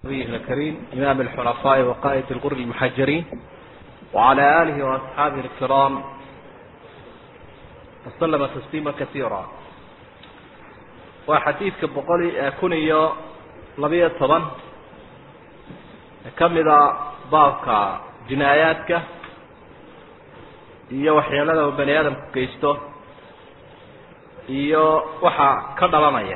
نبيه الكريم إمام الحنفاء وقائد الغر المحجرين وعلى آله وأصحابه الكرام وسلم تسليما كثيرا وحديث كبقولي كنيو لبية طبعا كمدا بابك جناياتك iyo waxyeelada uu bani aadamku geysto iyo waxa ka dhalanaya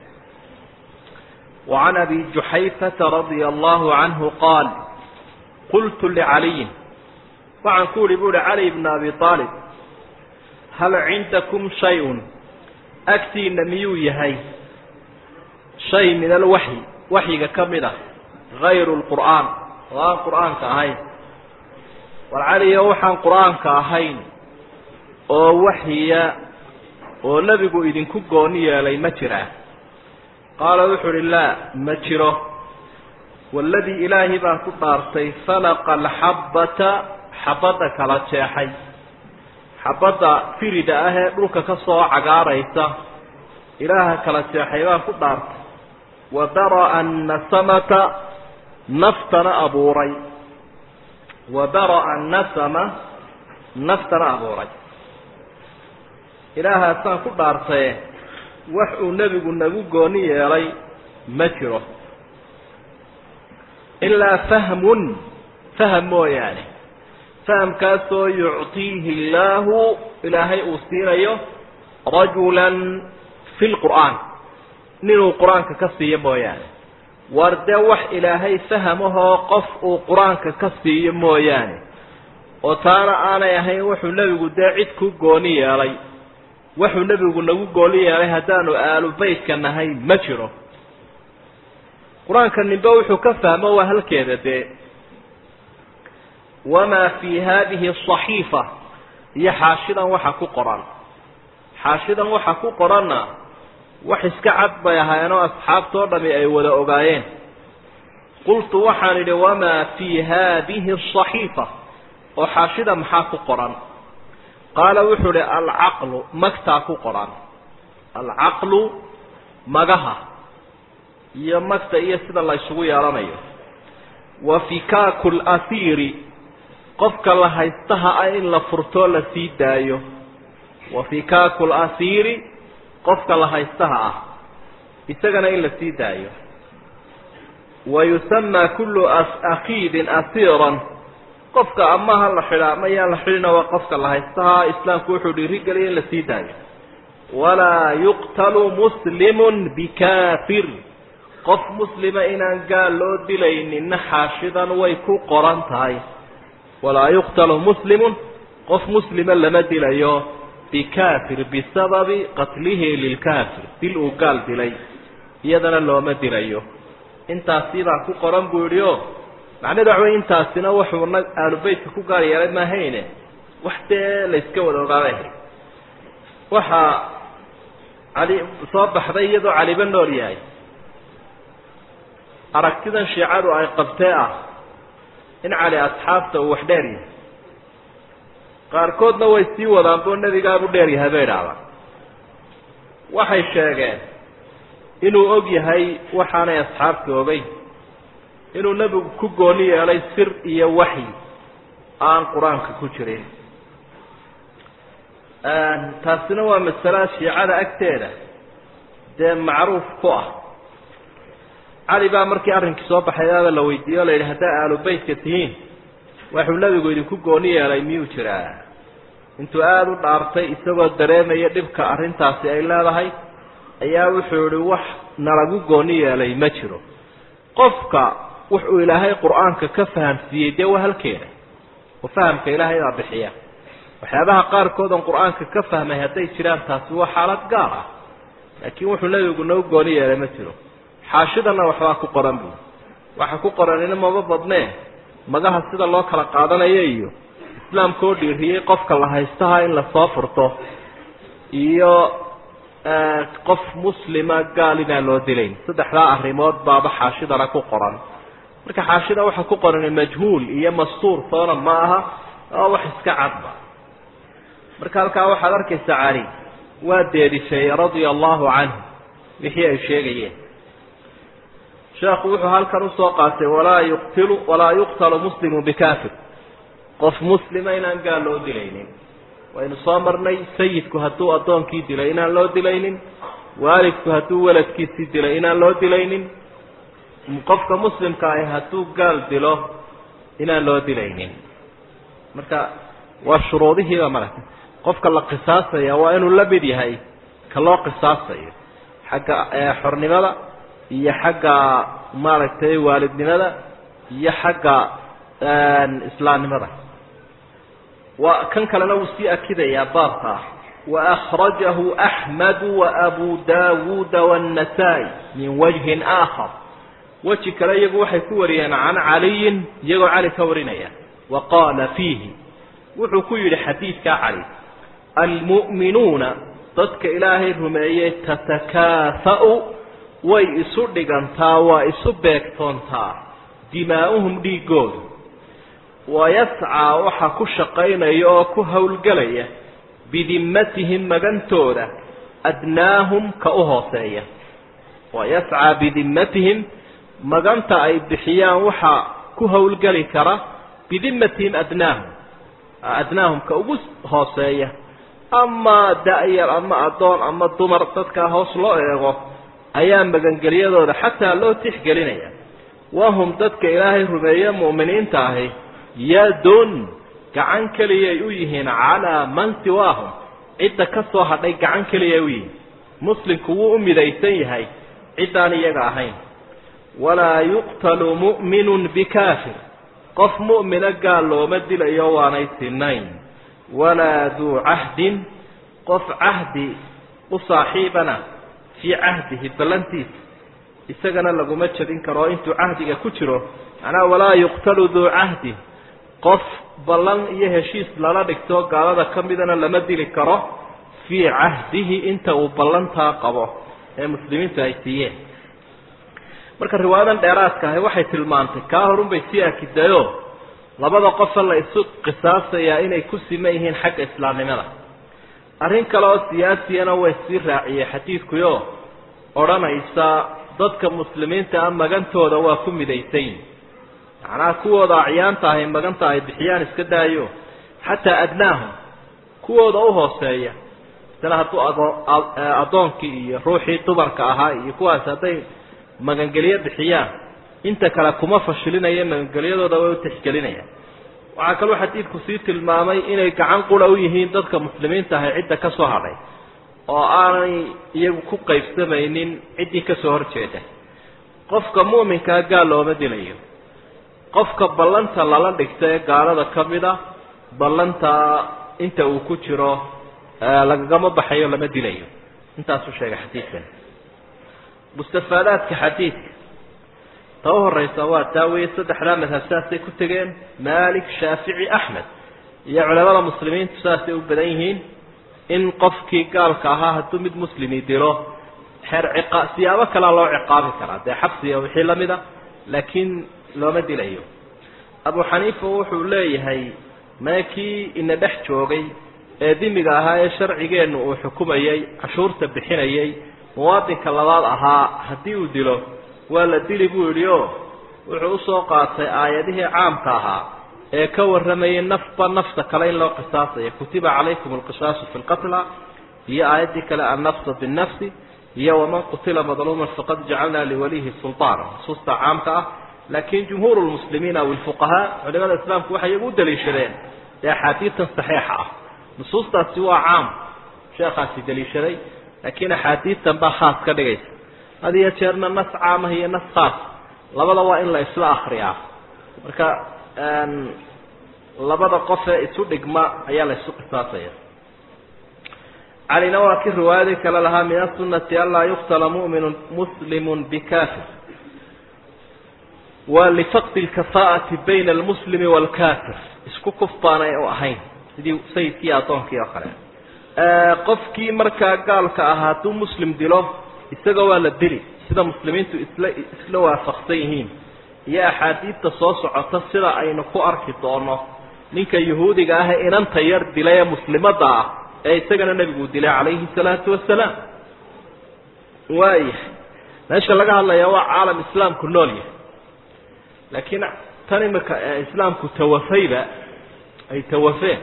وعن أبي جحيفة رضي الله عنه قال قلت لعلي وعن كول بول علي بن أبي طالب هل عندكم شيء أكتي نميو يهي شيء من الوحي وحي كمدة غير القرآن والقرآن كهين والعلي وحن قرآن كهين oo waxyiya oo nebigu idinku gooni yeelay ma jiraa qaala wuxuu uhi laa ma jiro waladii ilaahay baan ku dhaartay falaqa alxabbata xabadda kala jeexay xabadda firida ah ee dhulka ka soo cagaaraysa ilaaha kala jeexay baan ku dhaartay wa dara'a annasamata naftana abuuray wa dara'a annasama naftana abuuray ilaahaasaan ku dhaartaye wax uu nebigu nagu gooni yeelay ma jiro ilaa fahmun faham mooyaane fahamkaasoo yuctiihi illaahu ilaahay uu siinayo rajulan fi lqur'aan ninuu qur-aanka ka siiyo mooyaane war dee wax ilaahay fahamahoo qof uu qur-aanka ka siiyo mooyaane oo taana aanay ahayn wuxuu nebigu dee cid ku gooni yeelay wuxuu nebigu nagu gooli yeelay haddaanu aalu beytka nahay ma jiro qur-aanka nimbe wuxuu ka fahmo waa halkeeda dee wamaa fii haadihi asaxiifa iyo xaashidan waxa ku qoran xaashidan waxa ku qoranna wax iska cad bay ahaayeenoo asxaabtoo dhami ay wada ogaayeen qultu waxaan idhi wamaa fii haadihi asaxiifa oo xaashida maxaa ku qoran qaala wuxuu uhi alcaqlu magtaa ku qoran alcaqlu magaha iyo magta iyo sida la ysugu yeelanayo wa fikaaku lasiiri qofka la haystaha ah in la furtoo la sii daayo wa fikaaku lasiiri qofka la haystaha ah isagana in la sii daayo wa yusamaa kullu akiidin asiiran qofka amaha la xidhaa ama yaan la xidhina waa qofka la haystaha islaamku wuxuu dhiirigeliya in la sii daayo walaa yuqtalu muslimun bikafir qof muslima inaan gaal loo dilayninna xaashidan way ku qoran tahay walaa yuqtalu muslimun qof muslima lama dilayo bikafir bisababi qatlihi lilkafir dil uu gaal dilay iyadana looma dilayo intaasi baa ku qoran buu yidhi o macnahedu waxa wey intaasina wuxuu nag aalubeytka ku gaar yeelay maahayne wax dee la yska wada ogaabay ahayd waxaa cali soo baxday iyadoo caliba nool yahay aragtidan shiicadu ay qabtee ah in cali asxaabta uu wax dheer yahay qaarkoodna way sii wadaan boo nebigaabu dheer yahay bay idhahdaan waxay sheegeen inuu og yahay waxaanay asxaabta ogeyn inuu nebigu ku gooni yeelay sir iyo waxyi aan qur-aanka ku jirin taasina waa masala shiicada agteeda dee macruuf ku ah cali baa markii arrinkii soo baxay aaba la weydiiye o la yidhi haddaa aalu beytka tihiin waxuu nebigu idinku gooni yeelay miyuu jiraa intuu aada u dhaartay isagoo dareemaya dhibka arrintaasi ay leedahay ayaa wuxuu yihi wax nalagu gooni yeelay ma jiro qofka wuxuu ilaahay qur-aanka ka fahamsiiyey dee waa halkeeda oo fahamka ilaahay baa bixiya waxyaabaha qaarkood oon qur-aanka ka fahmay hadday jiraan taasi waa xaalad gaar ah laakiin wuxuu nebigu nagu gooni yeelay ma jiro xaashidana waxbaa ku qoran buu waxa ku qoranina maba badnee magaha sida loo kala qaadanayo iyo islaamka oo dhiiriyey qofka la haystaha in lasoo furto iyo qof muslima gaal inaan loo dilayn saddexdaa arrimood baaba xaashidana ku qoran marka xaashida waxa ku qoran majhuul iyo mastuur toona ma aha oo wax iska cadba marka halkaa waxaad arkaysaa cali waa deedishay radia allahu canhu wixii ay sheegayeen sheekhu wuxuu halkan usoo qaatay walaa yuqtilu walaa yuqtalu muslimu bikafir qof muslima inaan gaal loo dilaynin waynu soo marnay sayidku hadduu addoonkii dilay inaan loo dilaynin waalidku hadduu weladkiisii dilay inaan loo dilaynin qofka muslimka ahi hadduu gaal dilo inaan loo dilaynin marka waa shuruudihiiba maragtay qofka la qisaasaya waa inuu la mid yahay ka loo qisaasayo xagga xornimada iyo xagga maaragtay waalidnimada iyo xagga islaamnimada waa kan kalena wuu sii akidayaa baabka ah waأkrajahu أxmed وabu dawuuda والنasaa-i min wajhin آakar weji kale iyagu waxay ku wariyeen can caliyin iyagoo cali ka warinaya wa qaala fiihi wuxuu ku yidhi xadiidkaa cali almu'minuuna dadka ilaahay rumeeyey tatakaafa'u way isu dhigantaa waa isu beegtoontaa dimaa'uhum dhiigoodu wayascaa waxa ku shaqaynaya oo ku howlgelaya bidimmatihim magantooda adnaahum ka u hooseeya wayascaa bidimmatihim maganta ay bixiyaan waxaa ku howlgeli kara bidimmatihim adnaahum adnaahum ka ugu hooseeya ama da-yar ama addoon ama dumar dadkaa hoos loo eego ayaa magangelyadooda xataa loo tixgelinaya wahum dadka ilaahay rumeeye mu'miniinta ahi yadun gacan keliyay u yihiin calaa man siwaahum cidda ka soo hadhay gacan keliyay u yihiin muslimku wuu u midaysan yahay ciddaan iyaga ahayn walaa yuqtalu mu'minun bikaafir qof mu'mina gaal looma dilayo waanay sinayn walaa duu cahdin qof cahdi u saaxiibana fii cahdihi ballantiisa isagana laguma jabin karo oo intuu cahdiga ku jiro macnaha walaa yuqtalu duu cahdin qof ballan iyo heshiis lala dhigto gaalada ka midana lama dili karo fii cahdihi inta uu ballantaa qabo ee muslimiintu ay siiyeen marka riwaayadan dheeraadka ahi waxay tilmaantay kaa horunbay sii akidayo labada qofa la isu qisaasayaa inay ku siman yihiin xagga islaamnimada arrin kale oo siyaasiyana way sii raaciyey xadiidkuyo odhanaysa dadka muslimiinta ah magantooda waa ku midaysayin macnaha kuwooda acyaanta ahay maganta ay bixiyaan iska daayo xataa adnaahum kuwooda u hooseeya isna hadduu adoo addoonkii iyo ruuxii dumarka ahaa iyo kuwaas hadday magangelyo bixiyaan inta kale kuma fashilinaya magangelyadooda way u tixgelinayaan waxaa kaloo xadiidku sii tilmaamay inay gacan qura u yihiin dadka muslimiinta ahay cidda ka soo hadhay oo aanay iyagu ku qaybsamaynin ciddii kasoo horjeeda qofka mu'minkaa gaal looma dilayo qofka ballanta lala dhigta ee gaalada ka mid a ballanta inta uu ku jiro lagagama baxayo lama dilayo intaasuu sheegay xadiidkan mustafaadaadka xadiidka ta u horeysa waa taa weeye saddexdaa madhab saasay ku tegeen malik shaafici axmed iyo culamada muslimiintu saasay u badan yihiin in qofkii gaalka ahaa hadduu mid muslimi dilo xeer ciqa siyaabo kalea loo ciqaabi karaa dee xabsiga wixii lamid a laakiin looma dilayo abu xaniifa wuxuu leeyahay mee kii ina dhex joogay ee dimiga ahaa ee sharcigeennu uu xukumayay cashuurta bixinayay muwaadinka labaad ahaa haddii uu dilo waa la dili buu yidhi o wuxuu usoo qaatay aayadihii caamka ahaa ee ka warramayay nafba nafta kale in loo qisaasayo kutiba calaykum alqisaasu fi lqatla iyo aayaddii kale annafsa binnafsi iyo waman qutila madluuman faqad jacalna liwalihi sulطaana nusuusta caamka ah laakiin jumhuur lmuslimiin aw ilfuqahaa culimada islaamku waxay iyagu u daliishadeen dee axaadiidtan saxiixa ah nusuustaasi waa caam sheekhaasi daliishaday laakiin axaadiidtan baa khaas ka dhigaysa had iyo jeerna nas caamah iyo nas khaas labada waa in la isla akriyaa marka labada qof ee isu dhigma ayaa la isu qisaasaya calina waa kii riwaayadii kale lahaa min asunati anlaa yuqtala mu'minu muslimu bikafir waa lifaqdi lkafaa'ati bayna almuslimi waalkafir isku kuf baanay u ahayn sidii sayidkii addoonkii oo kale qofkii markaa gaalka ahaa hadduu muslim dilo isaga waa la dili sida muslimiintu isla isla waafaqsan yihiin iyo axaadiidta soo socota sida aynu ku arki doono ninka yahuudiga ah ee inanta yar dilay ee muslimadda ah ee isagana nebigu dilay calayhi salaatu wasalaam waayahay meesha laga hadlaya waa caalam islaamku nool yahay laakiin tan imika islaamku tawafayba ay tawafeen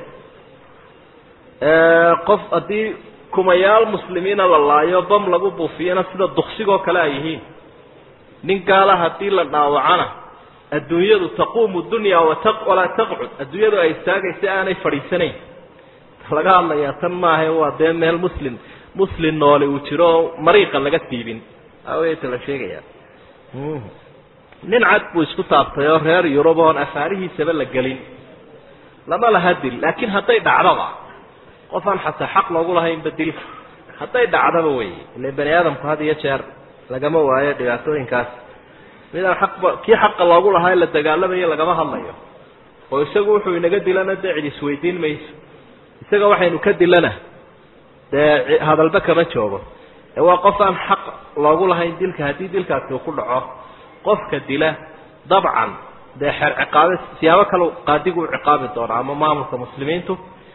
qof haddii kumayaal muslimiina la laayo bam lagu buufiyana sida duksigoo kale ay yihiin nin gaala haddii la dhaawacana adduunyadu taquumu dunya wata walaa taqcud adduunyadu ay istaagaysa aanay fadhiisanayn laga hadlayaa tan maaha waa dee meel muslim muslim noole uu jiro oo mariiqa laga siibin aweta la sheegaya nin cad buu isku taabtay oo reer yurub oon afaarihiisaba la gelin lama laha dil laakiin hadday dhacdaba qof aan xataa xaq loogu lahaynba dilka hadday dhacdaba wey ile bani aadamku had iyo jeer lagama waayo dhibaatooyinkaas midaan xaqba kii xaqa loogu lahaa la dagaalamayo lagama hadlayo oo isagu wuxuu inaga dilana dee cid isweydiin mayso isaga waxaynu ka dilana dee hadalba kama joogo ee waa qof aan xaq loogu lahayn dilka haddii dilkaasi uu ku dhaco qofka dila dabcan dee xeer ciqaabe siyaabo kale qaadigu u ciqaabi doona ama maamulka muslimiintu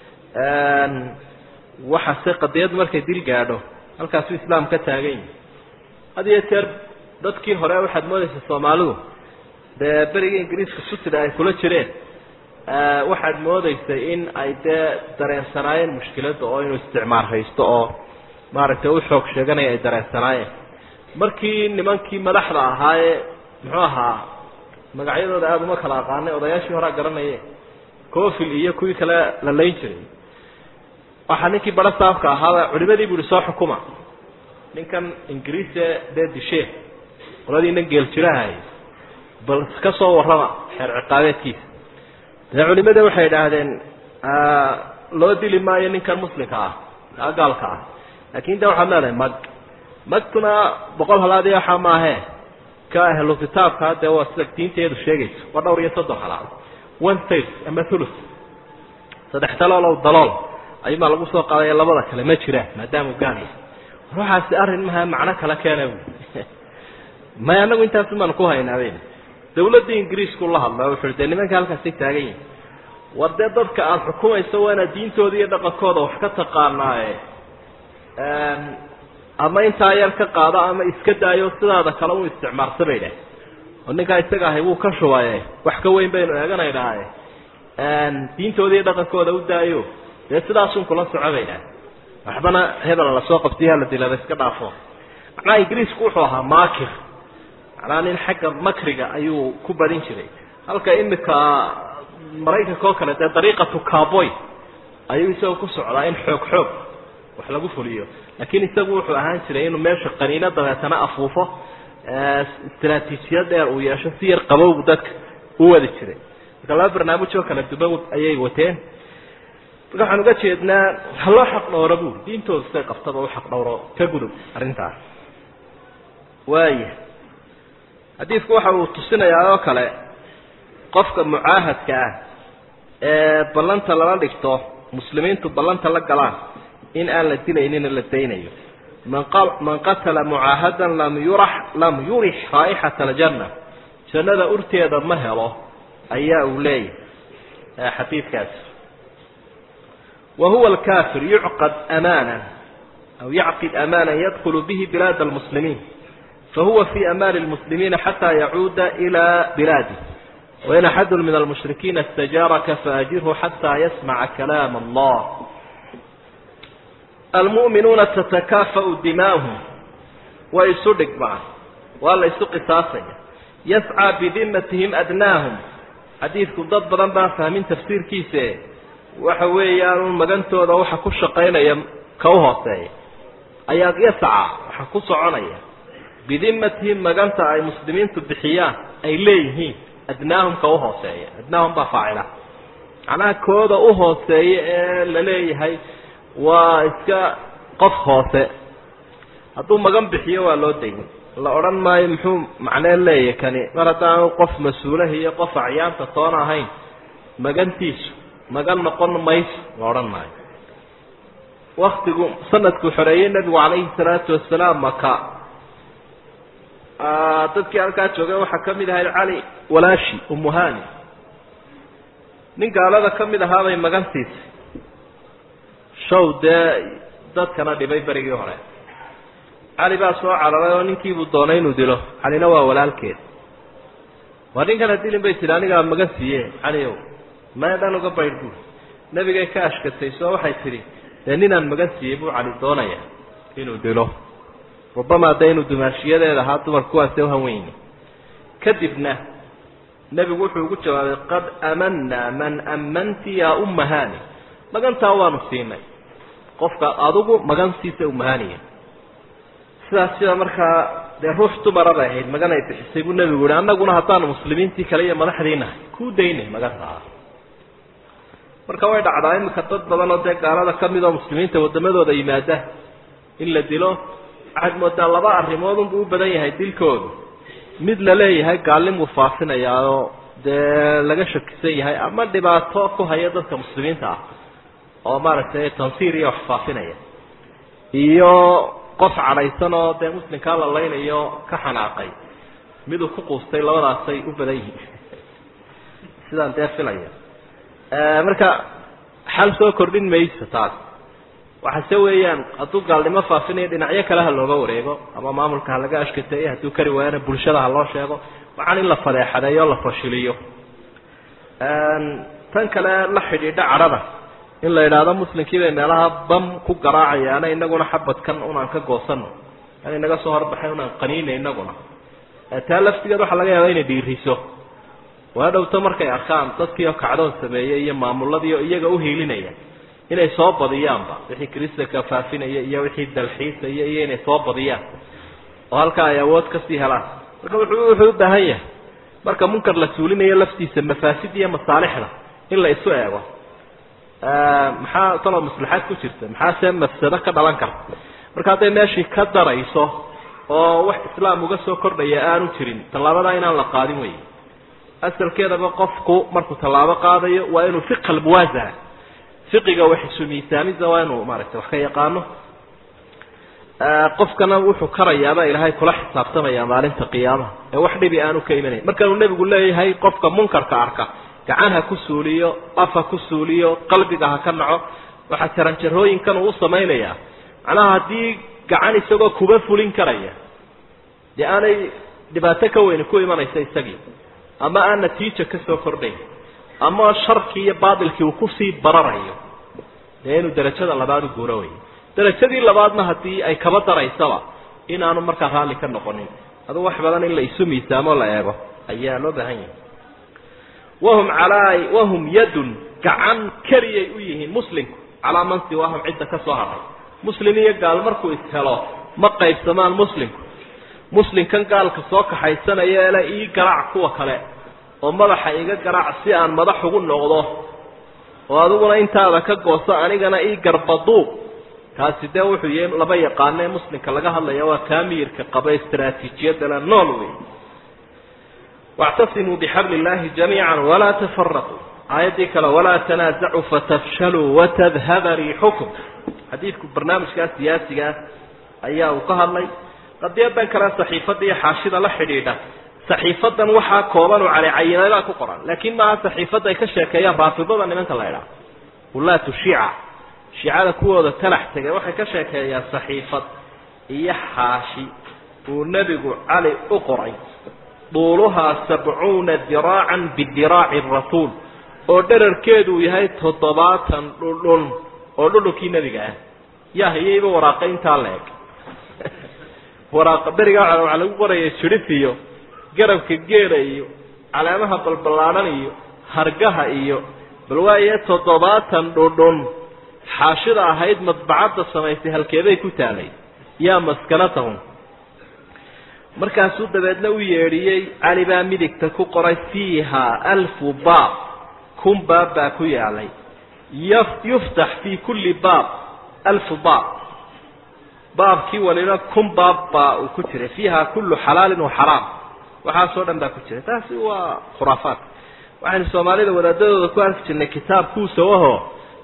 waxase qadiyad markay dil gaadho halkaasuu islaam ka taagan yahi had iyo jeer dadkii hore waxaad moodaysa soomaalidu dee beriga ingiriiska sutida ay kula jireen waxaad moodaysay in ay dee dareensanaayeen mushkiladda oo inuu isticmaar haysto oo maaragtay u xoog sheeganaya ay dareensanaayeen markii nimankii madaxda ahaa ee muxuu ahaa magacyadooda aada uma kala aqaanay odayaashii horaa garanaye cofil iyo kuwii kale la layn jiray waxaa ninkii baro saafka ahaaba culimadii bu ihi soo xukuma ninkan ingiriise dee dishee qoladiinan geeljirahay bal ka soo warrama xeer ciqaabeedkiisa dee culimadii waxay idhaahdeen loo dili maayo ninkan muslimka ah gaalka ah laakin de waxaad leedahay mag magtuna boqol halaadi waxaa maahe ka ahlu kitaabkaa dee waa sida diinteedu sheegayso waa dhowr iyo soddon halaad one third ama thuluth saddex taloolow dalool ayumaa lagu soo qaadaya labada kale ma jiraan maadaamau gaal yahay ruuxaasi arrin maha macno kala keena may anagu intaasu baanu ku haynaaben dawladda ingiriisku la hadla wuxuu dee nimanka halkaasay taagan yihin war dee dadka aada xukumayso waa inaad diintooda iyo dhaqankooda wax ka taqaanaaye ama intaa yar ka qaado ama iska daayo sidaada kale u isticmaarsa bay dhah oo ninkaa isaga ahay wuu ka shubaye wax ka weyn baynu eeganaynaaye diintooda iyo dhaqankooda u daayo dee sidaasun kula soco bay dhah waxbana hebel lasoo qabtiyo hala dilaba iska dhaafo macnaha ingiriisku wuxuu ahaa makir macnaha nin xagga makriga ayuu ku badin jiray halka imika maraykanka oo kale dee dariiqatu caboy ayuu isaga ku socdaa in xoog xoog wax lagu fuliyo laakiin isagu wuxuu ahaan jiray inuu meesha qaniino dabeetana afuufo istraatiijiyad dheer uu yeesho si yar qabowgu dadka u wadi jiray marka laba barnaamij oo kala duban ayay wateen marka waxaan uga jeednaa haloo xaq dhowro buuri diintooda siday qabtaba u xaq dhowro ka gudub arrintaas waaya xadiidku waxa uu tusinayaa oo kale qofka mucaahadka ah ee ballanta lala dhigto muslimiintu ballanta la galaan in aan la dilaynina la daynayo man man qatala mucaahadan lam yurax lam yurix raa'ixata aljanna jannada urteeda ma helo ayaa uu leeyahay xadiidkaasi wa huwa alkafir yucqad amaana aw yacqid amaana yadkulu bihi bilaad almuslimiin fahuwa fi amaani lmuslimiina xataa yacuuda ila bilaadih wain axadu min almushrikiina istajaaraka faajirhu xataa yasmaca kalaam allah almu'minuuna tatakaafa'u dimaahum way isu dhigmaan waa la isu qisaasaya yascaa bidimatihim adnaahum xadiidku dad badan baan fahmin tafsiirkiise waxa weeyaan magantooda waxa ku shaqaynaya ka u hooseeya ayaa yascaa waxa ku soconaya bidimatihim maganta ay muslimiintu bixiyaan ay leeyihiin adnaahum ka u hooseeya adnaahum baa faacila macnaha kooda u hooseeya ee la leeyahay waa iska qof hoose hadduu magan bixiyo waa loo dayn la odhan maayo muxuu macnee leeyahy kani mar haddaanu qof mas-uulaha iyo qof acyaanta toona ahayn magantiisu magan noqon mayso la odhan maayo waktigu sanadkuu xoreeyey nebigu calayhi salaatu wasalaam maka dadkii halkaa joogay waxaa ka mid ahayd cali walaashi umuhani nin gaalada ka mid ahaabay magantiisay show dee dadkana dhibay berigii hore cali baa soo cararay oo ninkiibuu doonay inuu dilo calina waa walaalkeed waa ninkana dilin bay tidhi anigaa magan siiye caliow maya dhan uga baydh buuri nebigay ka ashkatay soo waxay tidhi dee ninaan magan siiyey buu cali doonaya inuu dilo rubamaa dee inuu dumaashiyadeeda ahaa dumar kuwaase uhan weyni kadibna nebigu wuxuu ugu jawaabay qad amanaa man ammanti yaa ummahani magantaa waanu siinay qofka adugu magantiisa umahaniya sidaas sida markaa dee ruux dumara bay ahayd magan ay bixisay buu nebigu yihi annaguna haddaanu muslimiintii kale iyo madaxdii nahay kuu daynay magantaa marka way dhacdaa iminka dad badan oo dee gaalada ka mid oo muslimiinta waddamadooda yimaada in la dilo waxaad moodaa laba arrimood unbuu u badan yahay dilkoodu mid la leeyahay gaalnimuu faafinayaa oo dee laga shakisan yahay ama dhibaato ku haya dadka muslimiinta ah oo maaragtay tansiir iyo wax faafinaya iyo qof cadhaysan oo dee muslimkaa la laynayo ka xanaaqay miduu ku quustay labadaasay u badan yihiin sidaan dee filaya marka xal soo kordhin mayso taas waxase weeyaan hadduu gaalnimo faafinayo dhinacyo kale ha looga wareego ama maamulka ha laga ashkateeyo hadduu kari waayana bulshada ha loo sheego waxaan in la fadeexadeeyo la fashiliyo tan kale la xidhiidha cadhada in la yidhaahdo muslimkii bay meelaha bam ku garaacayaana inaguna xabadkan unaan ka goosano an inaga soo horbaxay unaan qaniina inaguna taa laftigeed waxaa laga yaaba inay dhiiriso waa dhowto markay arkaan dadkiioo kacdoon sameeyey iyo maamuladii oo iyaga uhiilinaya inay soo badiyaanba wixii kristanka faafinaya iyo wixii dalxiisaya iyo inay soo badiyaan oo halkaa ay awood kasii helaan marka wuxuu wuxuu u baahan yahay marka munkar la suulinayo laftiisa mafaasid iyo masaalixda in la isu eego maxaa taloo maslaxaad ku jirta maxaa see mafsado ka dhalan karta marka hadday meeshii ka darayso oo wax islaam uga soo kordhaya aanu jirin tallaabadaa inaan la qaadin wey asalkeedaba qofku markuu tallaabo qaadayo waa inuu fiqa almuwaasana fiqiga wax isu miisaamida waa inuu maaragtay wax ka yaqaano qofkana wuxuu karayaaba ilaahay kula xisaabtamaya maalinta qiyaamaha ee wax dhibi aanu ka imanayn markaanuu nebigu leeyahay qofka munkarka arka gacan ha ku suuliyo af ha ku suuliyo qalbiga ha ka naco waxaa jaranjarooyinkan uu u samaynayaa macnaha haddii gacan isagoo kuba fulin karaya dee aanay dhibaato ka weyni ku imanaysa isagii ama aan natiija ka soo kordhayn ama sharkii iyo baatilkii uu kusii bararayo dee inuu derajada labaad u guuro wey derajadii labaadna haddii ay kaba daraysaba inaanu markaa raalli ka noqonin aduu wax badan in la isu miisaamo la eego ayaa loo baahan yahay wahum calaa wahum yadun gacan keliyay u yihiin muslimku calaa man siwaahum cidda ka soo hadhay muslim iyo gaal markuu ishelo ma qaybsamaan muslimku muslimkan gaalka soo kaxaysanaya ele ii garaac kuwa kale oo madaxa iga garaac si aan madax ugu noqdo oo adiguna intaada ka gooso anigana ii garbaduuq kaasi dee wuxuu yahay laba yaqaano ee muslimka laga hadlaya waa kaamiyirka qaba istraatiijiyadala nool wey wactasimuu bixabli illaahi jamiica walaa tafaraquu aayaddii kale walaa tanaasacuu fatafshaluu watadhaba riixukum xadiidku barnaamijkaa siyaasigaa ayaa uu ka hadlay qadiyadan kale saxiifada iyo xaashida la xidhiidha saxiifadan waxaa kooban oo calicayinadaa ku qoran laakiin maaha saxiifada ay ka sheekeeyaan raafidada nimanka la idhaha ulaatu shiica shiicada kuwooda talax tegay waxay ka sheekeeyaan saxiifad iyo xaashi uu nebigu cali u qoray duuluhaa sabcuuna diraacan bidiraaci rasuul oo dherarkeedu uu yahay toddobaatan dhudhun oo dhudhunkii nebiga ah yaa hayayba waraaqe intaa la eg waraaqa berigaa waxaa lagu qoraya jirif iyo garabka geela iyo caleemaha balballaadhan iyo hargaha iyo bal waaye toddobaatan dhudhun xaashida ahayd madbacadda samaysay halkeeday ku taalay yaa maskanatahum markaasuu dabeedna u yeedhiyey cali baa midigta ku qoray fiiha alfu baab kun baab baa ku yaalay yuftax fii kulli baab alfu baab baabkii waliba kun baab baa uu ku jiray fiiha kullu xalaalin wa xaraam waxaasoo dhan baa ku jiray taasi waa khuraafaat waxaynu soomaalida wadaadadooda ku arki jirnay kitaab kuusawaho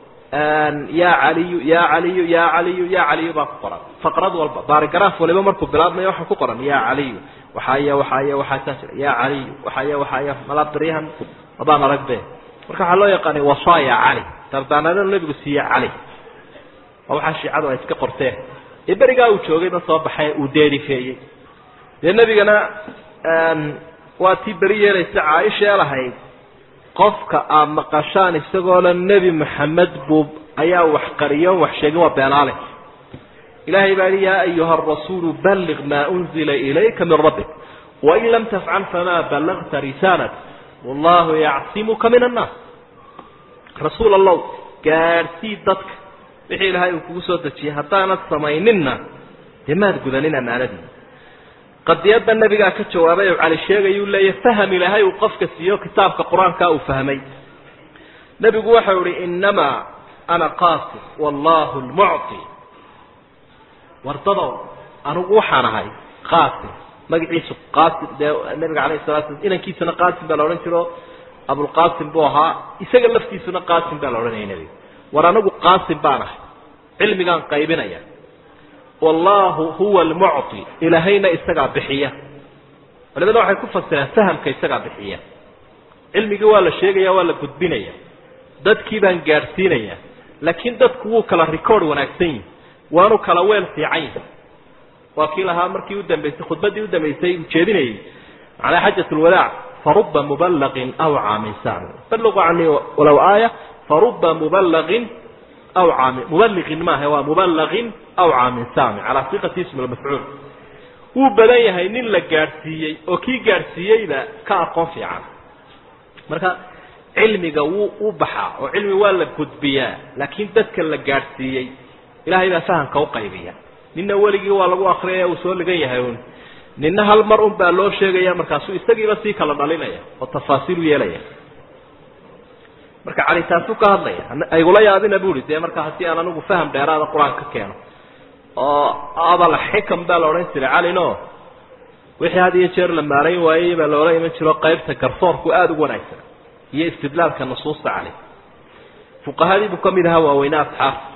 yaa caliyu yaa caliyu yaa caliyu yaa caliyu baa ku qoran faqrad walba baarigaraaf waliba markuu bilaabmayo waxaa ku qoran yaa caliyu waxaaya waxaaya waxaasaa jira yaa caliyu waxaaya waxaaya malabdaryahan mabaan aragbe marka waxaa loo yaqaanay wasaaya cali dardaanadanu nebigu siiye cali waa waxaa shiicadu ay iska qorteen ee berigaa uu joogayba soo baxay uu deerifeeyey dee nebigana waa tii beri yeelaysa caaisha ee lahayd qofka aad maqashaan isagoo le nebi maxamed buu ayaa wax qariyo wax sheegin waa beenaale ilahay baa yihi yaa ayuha arasuulu balliq maa unzila ilayka min rabbik wain lam tafcal famaa ballagta risaalat wallahu yacsimuka min annaas rasuul allow gaadhsii dadka wixii ilaahay uu kugu soo dejiyey haddaanad samayninna dee maad gudanin ammaanadii qadiyadda nebigaa ka jawaabay oo cali sheegayuu leeyahy faham ilaahay uu qofka siiyo kitaabka qur-aanka uu fahmay nebigu waxau ihi innamaa ana qaasim wallahu lmucti wardadow anigu waxaan ahay qaasim magaciisu qaasim dee nabiga alayh salatu sla inankiisuna qaasim baa la odhan jiro abulqaasim buu ahaa isaga laftiisuna qaasim baa la odhanaya nebiga war anigu qaasim baan ahay cilmigaan qaybinaya wallahu huwa almucti ilaahayna isagaa bixiya culimada waxay ku fasireen fahamka isagaa bixiya cilmigii waa la sheegaya waa la gudbinaya dadkii baan gaadhsiinaya laakiin dadku wuu kala record wanaagsan yihi waanu kala weel fiican yahi waa kii lahaa markii udambaysay khudbaddii udambaysay ujeedinayay macnaa xajat lwadaac faruba mubalaqin awca min sami balliquu canii walow aaya faruba mubalaqin awca min mubaliqin maaha waa mubalaqin awca min sami calaa siqati ismi lmafcuul wuu badan yahay nin la gaadhsiiyey oo kii gaadhsiiyeyba ka aqoon fiican marka cilmiga wuu u baxaa oo cilmi waa la gudbiyaa laakiin dadka la gaadhsiiyey ilahay baa fahamka uqaybiya nina weligii waa lagu akriyaya uu soo ligan yahay un nina hal mar un baa loo sheegaya markaasuu isagiiba sii kala dhalinaya oo tafaasiil u yeelaya marka cali taasuu ka hadlaya aygula yaabina bu i dee marka haddii aan anigu faham dheeraada qur-aan ka keeno oo abal xikam baa la odhan jiray calino wixii had iyo jeer la maarayn waayey baa loola iman jiro qaybta garsoorku aada ugu wanaagsan iyo istidlaalka nusuusta cali fuqahadii buu kamid ahaa waaweyne asxaabta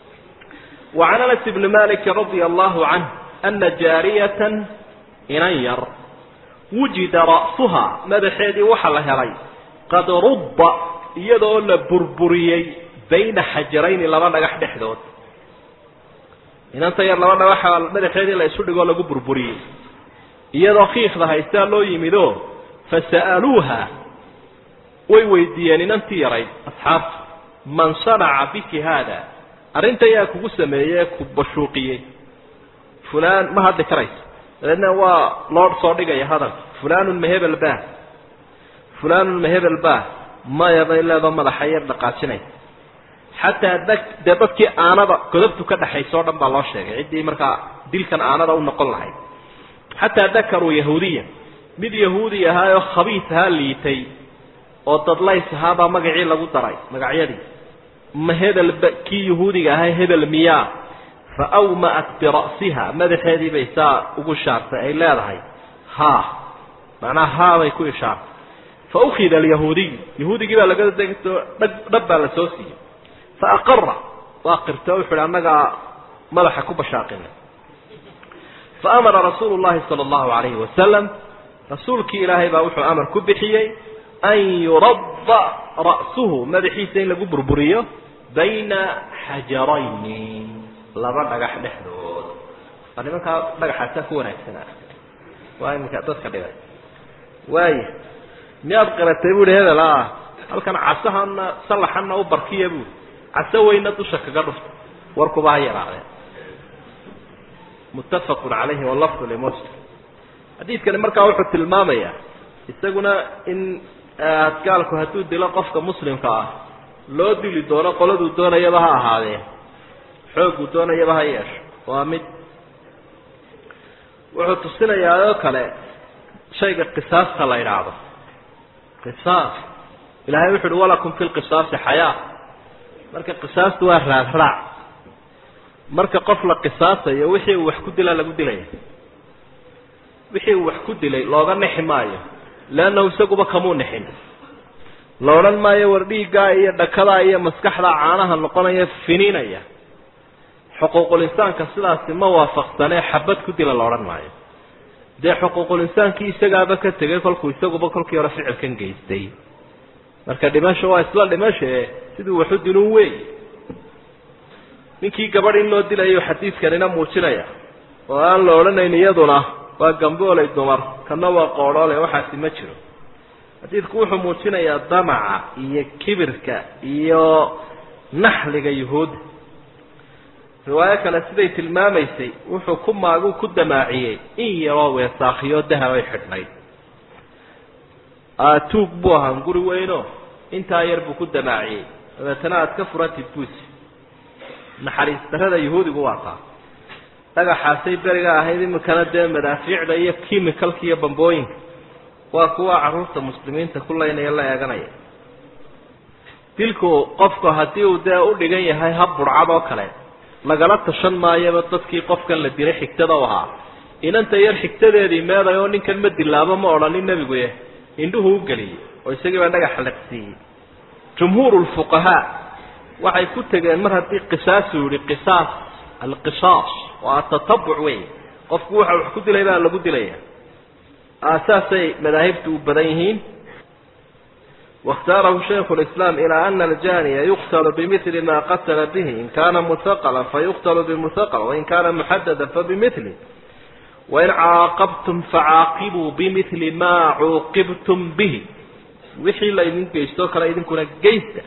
وعن أنس بن مالك رضي الله عنه أن جاaرية inan yar وuجida رأسها madaxeedii waxa la helay qad ruba iyadoo la burburiyey bayna xajarayni laba dhagax dhexdood inanta yar laba dhagax madaxeedii la isu dhigoo lagu burburiyey iyadoo kiikda haystaa loo yimido fasa'aluuha way weydiiyeen inantii yarayd asxaabtu man صanaca biki hada arrinta yaa kugu sameeyey ku bashuuqiyey fulaan ma hadli karayso dabeedna waa loo soo dhigaya hadalka fulanun mahebel bah fulanun mahebel bah maya bay leedoo madaxa yar dhaqaajinaysa xataa da dee dadkii aanada godobtu ka dhexaysa o dhan baa loo sheegay ciddii markaa dilkan aanada u noqon lahayd xataa dakaruu yahuudiya mid yahuudi ahaayoo khabiis ahaa liitay oo dadlays ahaabaa magacii lagu daray magacyadii ma hebel kii yahuudiga ahaa hebel miyaa fa awma'at bira'siha madaxeedii bay saa ugu shaartay ay leedahay haa macnaha haa bay ku ishaartay fa ukhida alyahuudiy yahuudigii baa laga degto dhag dhab baa la soo siiyey fa aqara waa qirta wuxu uhi annagaa madaxa ku bashaaqina fa amara rasuulu llahi sala allahu alayhi wasalam rasuulkii ilaahay baa wuxuu amar ku bixiyey an yuradda ra'suhu madaxiisa in lagu burburiyo bayna xajarayni laba dhagax dhexdood waa nimankaa dhagaxaasaa ku wanaagsanaa waa iminka dadka dhibay waaya miyaad qiratay buuhi hebel ah halkan casahana sallaxana u barkiya buui caso weyna dusha kaga dhufta warkuba ha yaraadeen muttafaqun calayhi walafdu limuslim xadiidkani markaa wuxuu tilmaamayaa isaguna in adgaalku hadduu dilo qofka muslimka ah loo dili doono qoladuu doonayaba ha ahaadee xooguu doonayaba ha yeesho waa mid wuxuu tusinayaa oo kale shayga qisaasta la idhaahdo qisaas ilahay wuxu uhi walakum fi lqisaasi xayaa marka qisaastu waa raadraac marka qof la qisaasayo wixii uu wax ku dilaa lagu dilaya wixii uu wax ku dilay looga nexi maayo leannahu isaguba kamuu nexin la odhan maayo war dhiiggaa iyo dhakadaa iyo maskaxdaa caanaha noqonaya finiinaya xuquuqul insaanka sidaasi ma waafaqsanee xabad ku dila la odhan maayo dee xuquuqul insaankii isagaaba ka tegay kolkuu isaguba kolkii hore ficilkan geystay marka dhimasho waa isla dhimashae siduu waxu dilun wey ninkii gabadh in loo dilayo xadiidkanina muujinaya oo aan la odhanayn iyaduna waa gambooley dumar kana waa qoodhoole waxaasi ma jiro xadiidku wuxuu muujinayaa damaca iyo kibirka iyo naxliga yuhuudda riwaayo kale siday tilmaamaysay wuxuu ku maagu ku damaaciyey in yaroo weesaakhiyo dahabay xidhnayd tuug buu ahaan guri weyno intaa yar buu ku damaaciyey dabeetana aad ka furatid buusi naxariis darrada yuhuudigu waa taa dhagaxaasay beriga ahayd iminkana dee madaafiicda iyo chemicalka iyo bambooyinka waa kuwa carruurta muslimiinta ku laynaya la eeganaya dilku qofku haddii uu dee u dhigan yahay hab burcad oo kale lagala tashan maayaba dadkii qofkan la dilay xigtada u ahaa inanta yar xigtadeedii meeday oo ninkan ma dilaabo ma odhanin nebigu eh indhuhu u geliyey oo isagii baa dhagaxa laqsiiyey jumhuur lfuqahaa waxay ku tegeen mar haddii qisaasuu yihi qisaas alqisaas waa atatabuc wey qofku waxa wax ku dilay baa lagu dilaya saasay madaahibtu u badan yihiin واkhtaarahu shayku الإسlاam ilى أna aljaniya yuqtl bmثli ma qatla bih in kana mhaqla fayuqtl bmhaql wain kana muxadada fabimثli wain caaqabtum facaaqibuu bimثli ma cuuqibtum bih wixii la idin geysto kale idinkuna geysta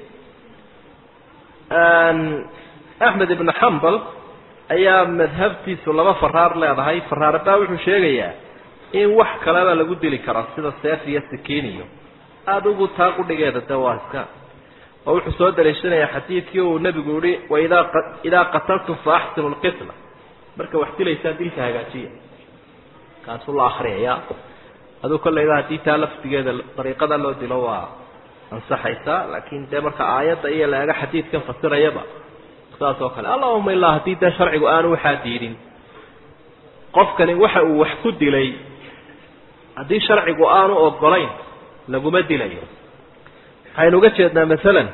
axmed ibn xambal ayaa madhabtiisu laba faraar leedahay faraarbaa wuxuu sheegayaa in wax kaleba lagu dili karo sida seef iyo sikiin iyo adigu taa qudhigeeda de waa iska oo wuxuu soo daliishanayaa xadiidkii uu nebigu yihi waidaa idaa qataltum fa axsinu lqitla marka wax dilaysaan dilka hagaajiya kaasuu la akriyaya aduu kollayba haddii taa laftigeeda dariiqada loo dilo waa ansaxaysaa laakiin dee marka aayadda iyo la ega xadiidkan fasirayaba saas oo kale allahuma ilaa haddii dee sharcigu aanu waxaa diidin qofkani waxa uu wax ku dilay haddii sharcigu aanu ogolayn laguma dilayo waxaynu uga jeednaa masalan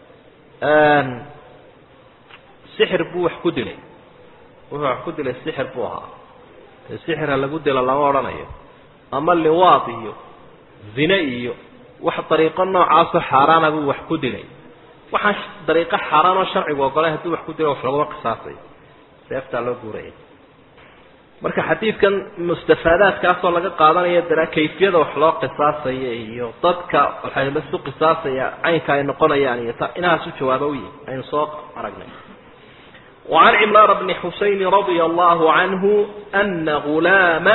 sixir buu wax ku dilay wuxuu wax ku dilay sixir buu ahaa dee sixira lagu dilo lama odhanayo ama liwaad iyo zine iyo wax dariiqo noocaasoo xaaraana buu wax ku dilay waxaan dariiqo xaaraan oo sharcigu ogolay haddii wax ku dilo wax laguma qisaasayo seeftaa loo guuraya marka xadiidkan mustafaadaadkaasoo laga qaadanayo dara kayfiyada wax loo qisaasaya iyo dadka waxay lasu qisaasaya caynka ay noqonayaan iyo ta inahaas u jawaaba u yihi aynu soo aragnay وعن عمران بن حسين رضي الله عنه أن غلاما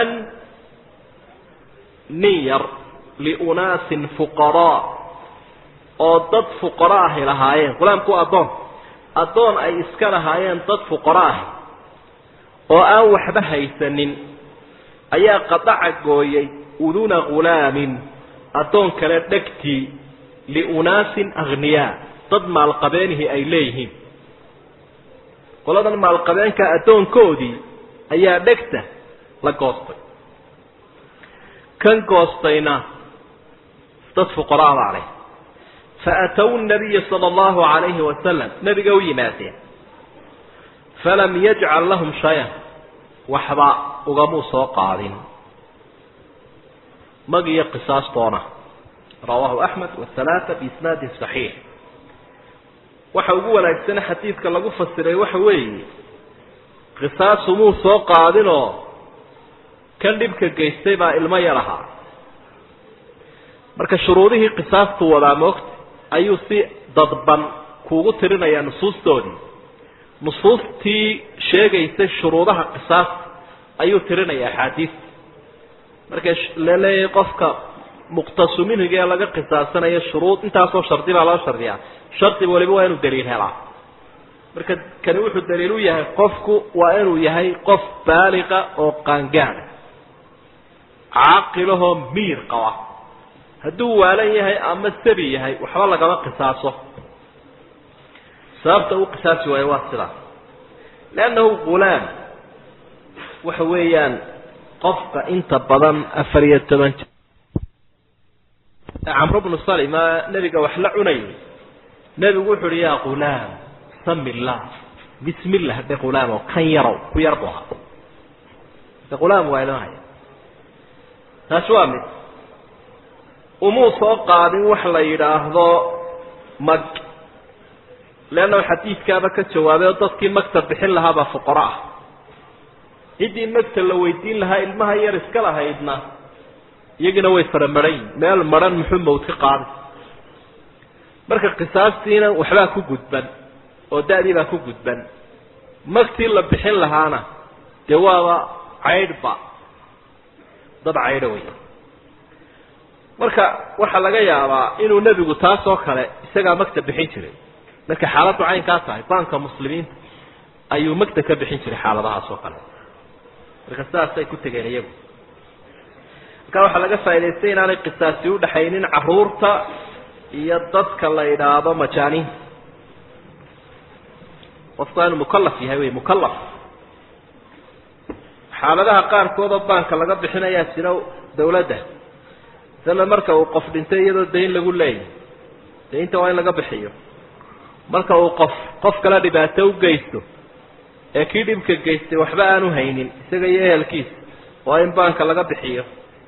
نير لأناس فقراء oo dad fuqara ahi lahaayeen qulaamku addoon addoon ay iska lahaayeen dad fuqara ahi oo aan waxba haysanin ayaa qadaca gooyay uduna ghulaamin addoon kale dhegtii liunaasin akhniyaa dad maalqabeenihi ay leeyihiin qoladan maalqabeenka addoonkoodii ayaa dhegta la goostay kan goostayna dad fuqaraa baa leh faatow nabiya sala allahu calayhi wasalam nebiga u yimaadeen falam yajcal lahum shayan waxba ugamuu soo qaadin mag iyo qisaastoona rawaahu axmed wahalaata biisnaadin saxiix waxa ugu wanaagsane xadiidka lagu fasiray waxa weeye qisaasumuu soo qaadinoo kan dhibka geystay baa ilmo yar ahaa marka shuruudihii qisaastu wadaa moogta ayuu si dadban kuugu tirinayaa nusuustoodii nusuustii sheegaysay shuruudaha qisaasta ayuu tirinaya axaadiista marka laleeyahay qofka muqtasu minhiga ee laga qisaasanayo shuruud intaasoo shardi baa loo shardiyaa shardiba waliba waa inuu daliil helaa marka kani wuxuu daliil u yahay qofku waa inuu yahay qof baaliqa oo qaangaada caaqilahoo miir qaba hadduu waalan yahay ama sabi yahay waxba lagama qisaaso sababta uu qisaasi waayo waa sidaas leannahu ghulaam waxa weeyaan qofka inta badan afar iyo toban jir camro bnu salima nebiga wax la cunayay nebigu wuxu uhi yaa ghulaam sami illah bismi llah dhe ghulaamo kan yarow ku yar bu ahaa de ghulaam waa inoo haya taasi waa mid umuu soo qaadin wax la yidhaahdo mag leanna xadiidkaaba ka jawaabay oo dadkii magta bixin lahaabaa fuqaro ah ciddii magta la weydiin lahaa ilmaha yar iska lahaydna iyagina way fara maran yihin meel maran muxuu mawd ka qaaday marka qisaastiina waxbaa ku gudban oo da-dii baa ku gudban magtii la bixin lahaana dee waaba caydhba dad caydho wey marka waxaa laga yaabaa inuu nebigu taas oo kale isagaa magta bixin jiray markay xaaladdu caynkaa tahay baanka muslimiinta ayuu magta ka bixin jiray xaaladahaas oo kale marka sidaasay ku tegeen iyagu marka waxaa laga faa'idaystay inaanay qisaasi udhaxaynin caruurta iyo dadka la idhaahdo majaaniinta qofku waa inuu mukalaf yahay wey mukalaf xaaladaha qaarkood oo baanka laga bixinayaa jira dawladda sala marka uu qof dhintay iyadoo dayn lagu leeyahy daynta waa in laga bixiyo marka uu qof qof kale dhibaato u geysto ee kii dhibka geystay waxba aanu haynin isaga iyo ehelkiisa waa in baanka laga bixiyo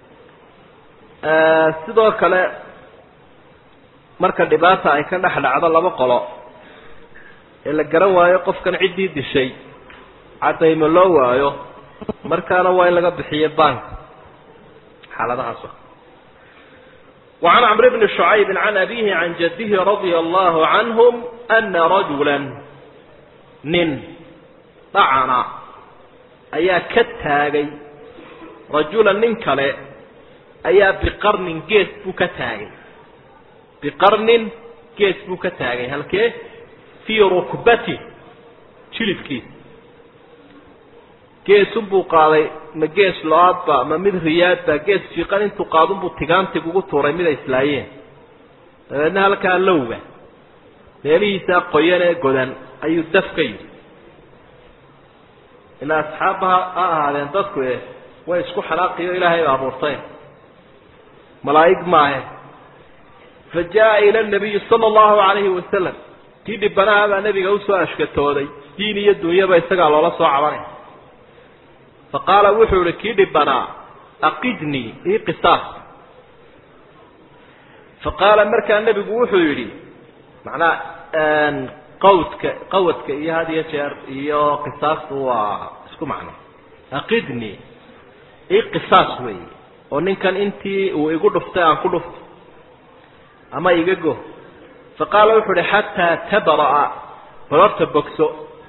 sidoo kale marka dhibaata ay ka dhex dhacdo laba qolo ee la garan waayo qofkan ciddii dishay cadaymo loo waayo markaana waa in laga bixiyo baanka xaaladahaas وعن عمرو بن شعيب عن أبيه عن جده رضي الله عنهم أن رجلا nin dhacana ayaa ka taagay rajula nin kale ayaa biqarnin gees buu ka taagay biqarnin gees buu ka taagay halkee fii rukbati jilibkiisa geesunbuu qaaday ma gees lo-aadba ma mid riyaadba gees fiiqan intuu qaadunbuu tigaantig ugu tuuray mid ay islaayeen dabeedna halkaa lowga meelihiisaa qoyan ee godan ayuu daf ka yidhi ilaa asxaabba ha ahaadeen dadku e way isku xalaaqiyo ilaahay ba abuurtay malaa'ig maahe fa jaa ila nabiyi sala allahu calayhi wasalam kii dhibanaha baa nebiga usoo ashkatooday diin iyo dunyaba isagaa loola soo cabanay fa qaala wuxuu ihi kii dhibanaa aqidnii ii qisaas fa qaala markaa nebigu wuxuu yidhi macnaa qawdka qawadka iyo had iyo jeer iyo qisaastu waa isku macno aqidnii ii qisaas weeye oo ninkan intii uu igu dhuftay aan ku dhufto ama iga go fa qaala wuxuu uhi xataa tabra'a bal horta bogso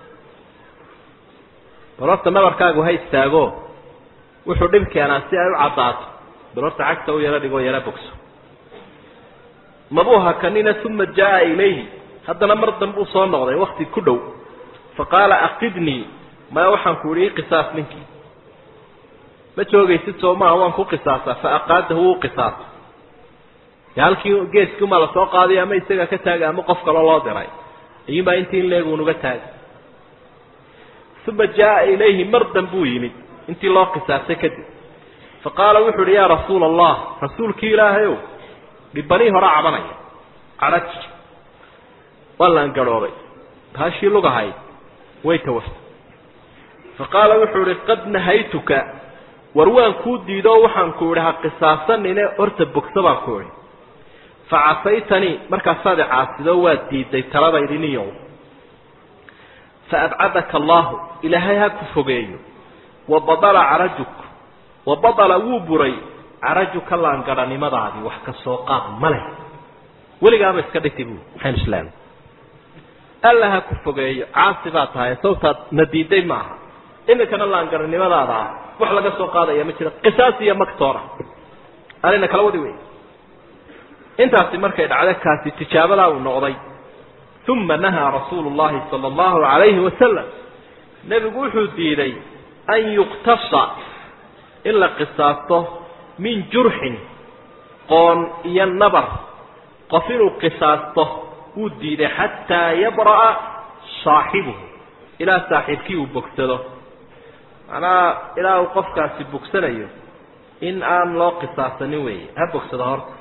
bal horta nabarkaagu ha istaago wuxuu dhib keenaa si ay u caddaato bal horta cagta u yaro dhigoo yaro bogso mabuu hakanina uma jaa ilayhi haddana mar dambe u soo noqday wakti ku dhow fa qaala aqidnii maya waxaan ku ihi qisaas ninkii ma joogaysid soo maaha waan ku qisaasaa fa aqaadahu wuu qisaasa de halkii geeskii umaa lasoo qaaday ama isagaa ka taagay ama qof kaloo loo diray iyumaa intii in leeguunuga taagay uma jaa ilayhi mar dambuu yimid intii loo qisaasay kadib fa qaala wuxu uhi yaa rasuula allah rasuulkii ilaahayow dhibanii hore cabanaya cadhaj waa laan garhoobay baashii lugahayd way tawaftay fa qaala wuxuu ihi qad nahaytuka war waan kuu diido o waxaan ku idhi ha qisaasanine horta bogso baan ku idhi fa casaytanii markaasaad i caasido waad diiday taladaydiniyow fa abcadaka allaahu ilaahay ha ku fogeeyo wa badala carajuk wa badala wuu buray carajuka laangadhanimadaadii wax ka soo qaad ma leh weligaaba iska dhiti bu maxaynu islaamay alla ha ku fogeeyo caasi baa tahay sawtaad na diiday ma aha iminkana laangaranimadaada ah wax laga soo qaadaya ma jiro qisaas iyo magtoora arina kala wadi wey intaasi markay dhacdo kaasi tijaabadaa uu noqday uma nahaa rasuulu llahi sala allahu calayhi wasalam nebigu wuxuu diiday an yuqtasa in la qisaasto min jurxin qoon iyo nabar qof inuu qisaasto wuu diiday xataa yabra'a saaxibuhu ilaa saaxiibkii uu bogsado macnaha ilaa uu qofkaasi bogsanayo in aan loo qisaasanin weeye ha bogsado horta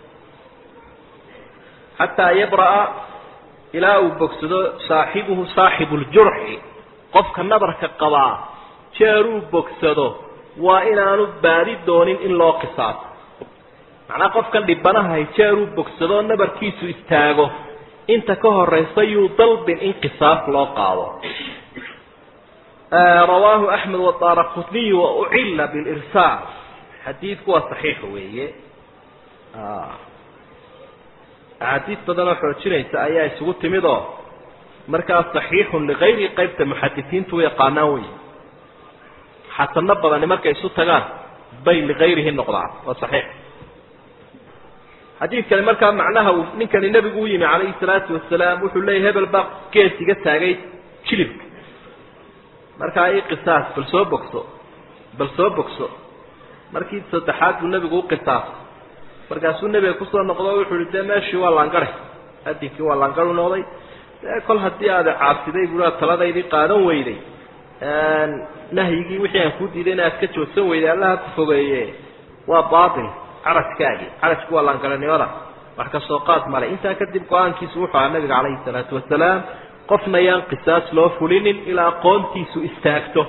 xataa yabra'a ilaa uu bogsado saaxibuhu saaxibu ljurxi qofka nabarka qabaa jeeruu bogsado waa inaanu baadi doonin in loo qisaaso macnaa qofkan dhibanahay jeeruu bogsado nabarkiisu istaago inta ka horaysa yuu dalbin in qisaas loo qaado rawaahu axmed wadaara qutniy wa ucila bilirsaal xadiidku waa saxiix weeye axaadiis badanoo xoojinaysa ayaa isugu timid oo markaa saxiixun ligayri qaybta muxadisiintu u yaqaanaan wey xasano badani markay isu tagaan bay ligayrihi noqdaan waa saxiix xadiidkani markaa macnaha uu ninkani nebigu u yimi calayhi salaatu wasalaam wuxuu leeyahy hebel baa gees iga taagay jilibka markaa i qisaas bal soo bogso bal soo bogso markii saddexaad buu nebigu u qisaasay markaasuu nebiga kusoo noqdo o wuxuu ihi dee meeshii waa laangare adinkii waa laangaru noqday dee kol haddii aada caabsiday bua taladaydii qaadan weyday nahyigii wixii aan kuu diiday inaad ka joogsan weyday allaha ku fogeeye waa baatil carajkaagii carajku waa laangaranimada wax ka soo qaad male intaa kadib go-aankiisu wuxuu ahaa nabiga calayhi salaatu wasalaam qofna yaan qisaas loo fulinin ilaa aqoontiisu istaagto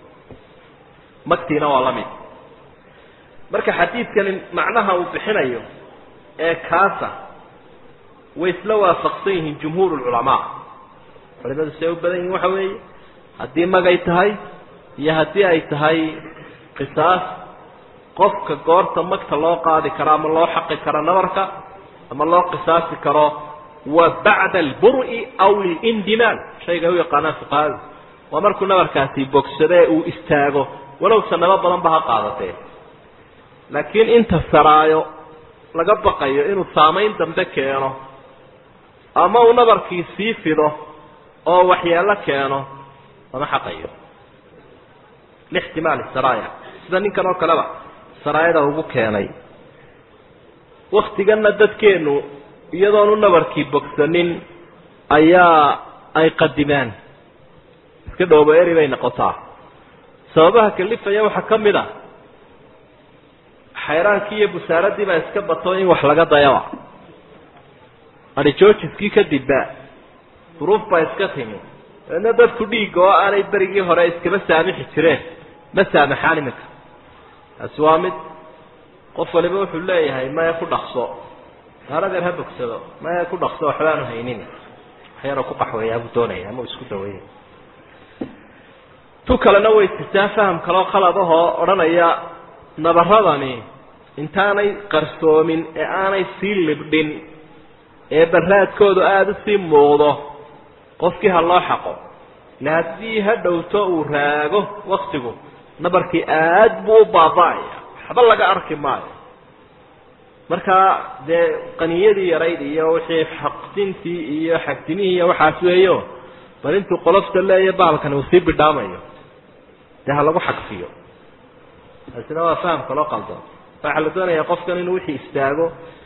magtiina waa la mid marka xadiidkani macnaha uu bixinayo ee kaasa way isla waafaqsan yihiin jumhuur lculamaa culimadu siay u badan yihin waxa weeye haddii magay tahay iyo haddii ay tahay qisaas qofka goorta magta loo qaadi karo ama loo xaqi karo nabarka ama loo qisaasi karo wa bacda alburi aw lilindimaal shayga u yaqaanaan fuqahadu waa markuu nabarkaasi bogsadee uu istaago walow sanamo badan ba ha qaadatee laakiin inta saraayo laga baqayo inuu saamayn dambe keeno ama uu nabarkii sii fido oo waxyeelo keeno lama xaqayo lixtimaali saraaya sida ninkan oo kaleba saraayada ugu keenay waktiganna dadkeenu iyadoonu nabarkii bogsanin ayaa ay qadimaan iska dhoobo eri bay noqotaa sababaha kalifaya waxaa ka mid a xayraankii iyo busaaradii baa iska bato in wax laga dayaba adhijoojiskii kadibba duruuf baa iska timi dabeedna dadku dhiigga oo aanay berigii hore iskama saamixi jireen ma saamaxaan iminka taasi waa mid qof waliba wuxuu leeyahay maya ku dhaqso haaladeer ha bogsado maya ku dhaqso waxbaanu haynin wax yaroo ku qaxweeyaa buu doonaya ama uu isku daweeya tu kalena way jirtaa faham kaloo khaladahoo odhanaya nabaradani intaanay qarsoomin ee aanay sii libdhin ee baraadkoodu aada usii muuqdo qofkii ha loo xaqo ila haddii ha dhowto uu raago waktigu nabarkii aad buu u baaba-aya waxba laga arki maayo markaa dee qaniyadii yarayd iyo wixii xaqdintii iyo xagdimihii iyo waxaas weeyo bal intuu qolofta leeya baalkani uu sii bidhaamayo dee ha lagu xagfiyo taasina waa fahamka loo qaldoon waxaa la doonayaa qofkan inuu wixii istaago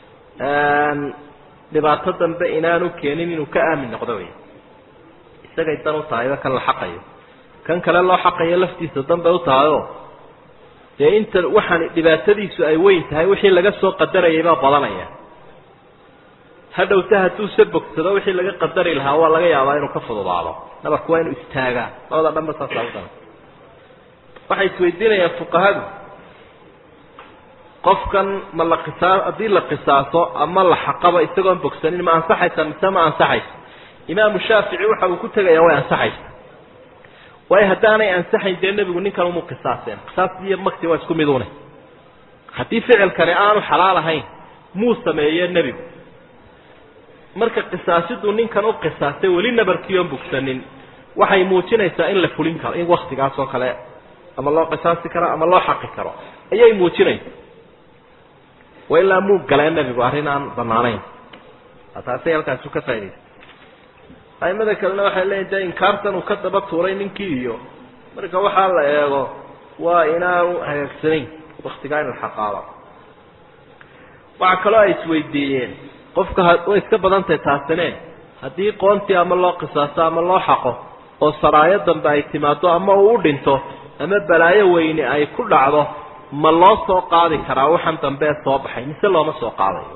dhibaato dambe inaanu keenin inuu ka aamin noqdo wey isagay dan u tahayba kan la xaqayo kan kale loo xaqayo laftiisa danbay u tahayoo dee inta waxaan dhibaatadiisu ay weyn tahay wixii laga soo qadarayay baa badanaya hadhowta hadduu se bogsado wixii laga qadari lahaa waa laga yaabaa inuu ka fududaado nabarku waa inuu istaagaa labada dhanba saasaa udan waxay isweydiinayaan fuqahadu qofkan ma la qisaa haddii la qisaaso ama la xaqaba isagoon bogsanin ma ansaxaysa mise ma ansaxayso imaamu shaafici waxa uu ku tegayaa way ansaxaysa waayo haddaanay ansaxayn dee nebigu ninkan umu qisaaseen qisaas iyo makti waa isku midune haddii ficilkani aanu xalaal ahayn muu sameeye nebigu marka qisaasiduu ninkan u qisaastay weli nabarkii oon bogsanin waxay muujinaysaa in la fulin karo in waktigaas oo kale ama loo qisaasi karo ama loo xaqi karo ayay muujinaysa wa ilaa muu galeen nebigu arrin aan banaanayn taasay halkaasu ka faa'idaysa aimada kalena waxay leeyihin de inkaartan uu ka daba tuuray ninkii iyo marka waxaa la eego waa inaanu hagaagsanayn waktigaa in la xaqaado waxaa kaloo ay isweydiiyeen qofka way iska badan tahay taasine haddii qoontii ama loo qisaaso ama loo xaqo oo saraayo dambe ay timaado ama uu u dhinto ama balaayo weyne ay ku dhacdo ma loo soo qaadi karaa waxan dambe ee soo baxay mise looma soo qaadayo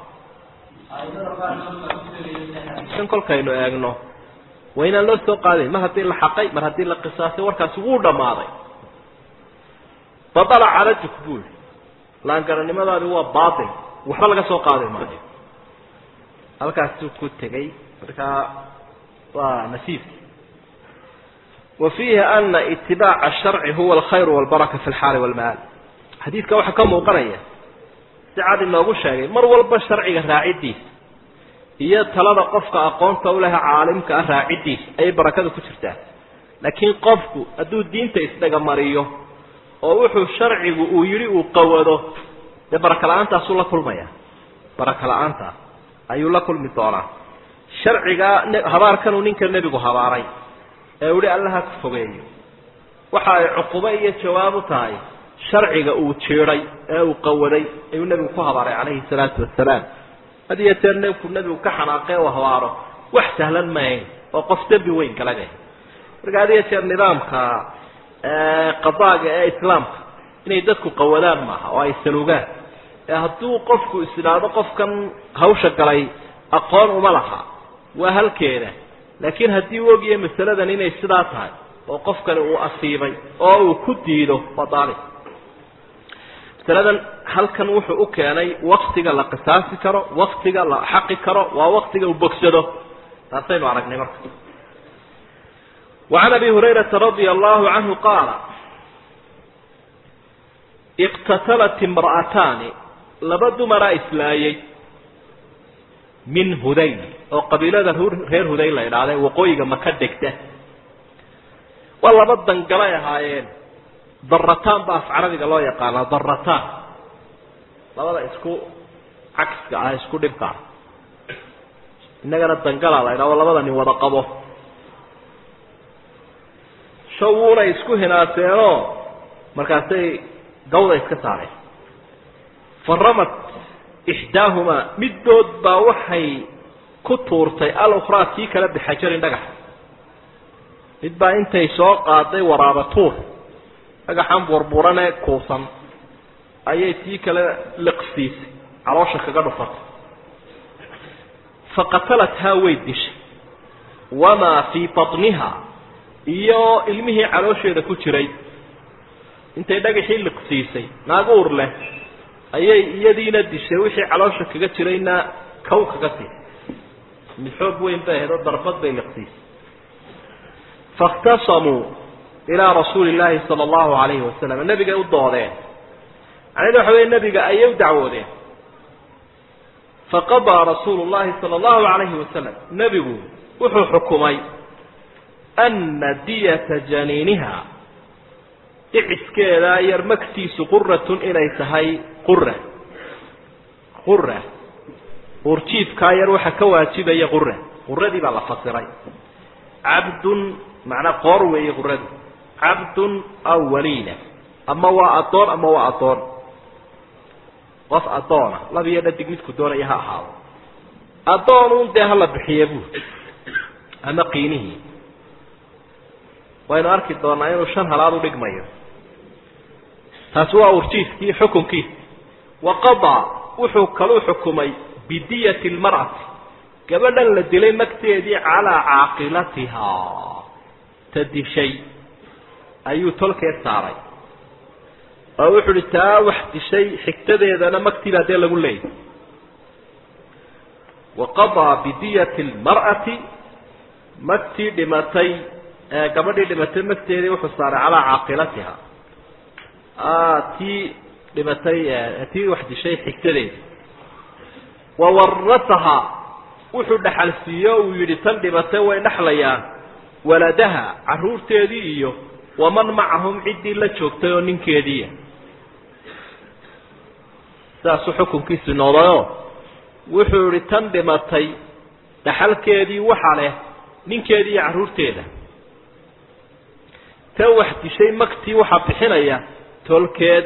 kan kolkaynu eegno waa inaan loo soo qaadayn mar haddii la xaqay mar haddii la qisaasay warkaasi wuu dhammaaday badala calajuk buuli laangaranimadaadi waa baatil waxba laga soo qaadi maayo halkaasuu ku tegey markaa waa nasiibki wa fiihi ana itibaaca asharci huwa alkhayr walbaraka fi lxaali walmaal xadiidka waxaa ka muuqanaya si cad inoogu sheegay mar walba sharciga raaciddiisa iyo talada qofka aqoonta u leh caalimka ah raaciddiisa ayay barakada ku jirtaa laakiin qofku hadduu diinta isdhagamariyo oo wuxuu sharcigu uu yidhi uu qawado dee baraka la-aantaasuu la kulmaya baraka la-aanta ayuu la kulmi doonaa sharcigaa habaarkanuu ninka nebigu habaaray ee uhi allaha ku fogeeyo waxa ay cuqubo iyo jawaab u tahay sharciga uu jiiday ee uu qawaday ayuu nebigu ku habaaray calayhi salaatu wasalaam had iyo jeer nebiku nebigu ka xanaaqee uu habaaro wax sahlan maahayn oo qof dembi weyn kala leh marka had iyo jeer nidaamka qadaaga ee islaamka inay dadku qawadaan maaha oo ay salugaan ee hadduu qofku is idhaahdo qofkan hawsha galay aqoon uma laha waa halkeeda laakiin haddii u ogyahay masaladan inay sidaa tahay oo qofkani uu asiibay oo uu ku diido waa daalib masaladan halkan wuxuu u keenay waktiga la qisaasi karo waktiga la xaqi karo waa waktiga uu bogsado taasaynu aragnay marka وعن أبي هريرة رضي الله عنه قال اقتتلت امرأتان laba dumara islaayay min hudayl oo qabiilada reer hudayl la idhaahda waqooyiga maka degta waa laba dangalay ahaayeen darataan ba af carabiga loo yaqaanaa darataan labada isku cagska ah isku dhibka ah innagana dangala la idhahdo labada nin wada qabo shawuunay isku hinaaseenoo markaasay gawda iska saareen faramat ixdaahumaa middood baa waxay ku tuurtay alukhraa tii kale bixajarin dhagax mid baa intay soo qaaday waraaba tuur dhagaxan burburanee kuusan ayay tii kale liqsiisay caloosha kaga dhufatay faqatalathaa way dishay wamaa fii batniha iyo ilmihii caloosheeda ku jiray intay dhagaxii liqsiisay naag uur leh ayay iyadiina dishay wixii caloosha kaga jirayna kow kaga siisay mid xoog weyn bay ahayd oo darbad bay liqsiisay faاkhtasamuu ilaa rasuuli اllaahi salى اllahu alayhi wasalam nebigay u doodeen macnahedu waxa wey nebiga ayay u dacwoodeen faqadaa rasuulu اllahi salى اllahu alayhi wasalam nebigu wuxuu xukumay ana diyata janiiniha dhiciskeedaa yar magtiisu quratun inay tahay qura qura uurjiifkaa yar waxaa ka waajibaya qura quradii baa la fasiray cabdun macnaa qoor weeye quradu cabdun aw waliina ama waa addoon ama waa addoon qof addoona laba iyo dhadig midku doonaya ha ahaado addoonun dee hala bixiye buu ama qiinihii waynu arki doonaa inuu shan halaad u dhigmayo taasi waa urjiifkii xukunkiisa waqadaa wuxuu kaluu xukumay bidiyati lmar'ati gabadhan la dilay magteedii calaa caaqilatihaa ta dishay ayuu tolkeed saaray oo wuxuu uhi taa wax dishay xigtadeedana magtiibaa dee lagu leeyay waqadaa bidiyati lmar'ati magtii dhimatay gabadhii dhimatay magteedii wuxuu saaray calaa caaqilatiha tii dhimatay tii wax dishay xigtadeeda wawarataha wuxuu dhaxal siiyo uu yidhi tan dhimatay way dhexlayaan waladaha caruurteedii iyo waman macahum ciddii la joogtay oo ninkeediia sidaasuu xukunkiisu noqdayoo wuxuu yihi tan dhimatay dhaxalkeedii waxa leh ninkeedii iyo carruurteeda tan wax dishay magtii waxaa bixinaya tolkeed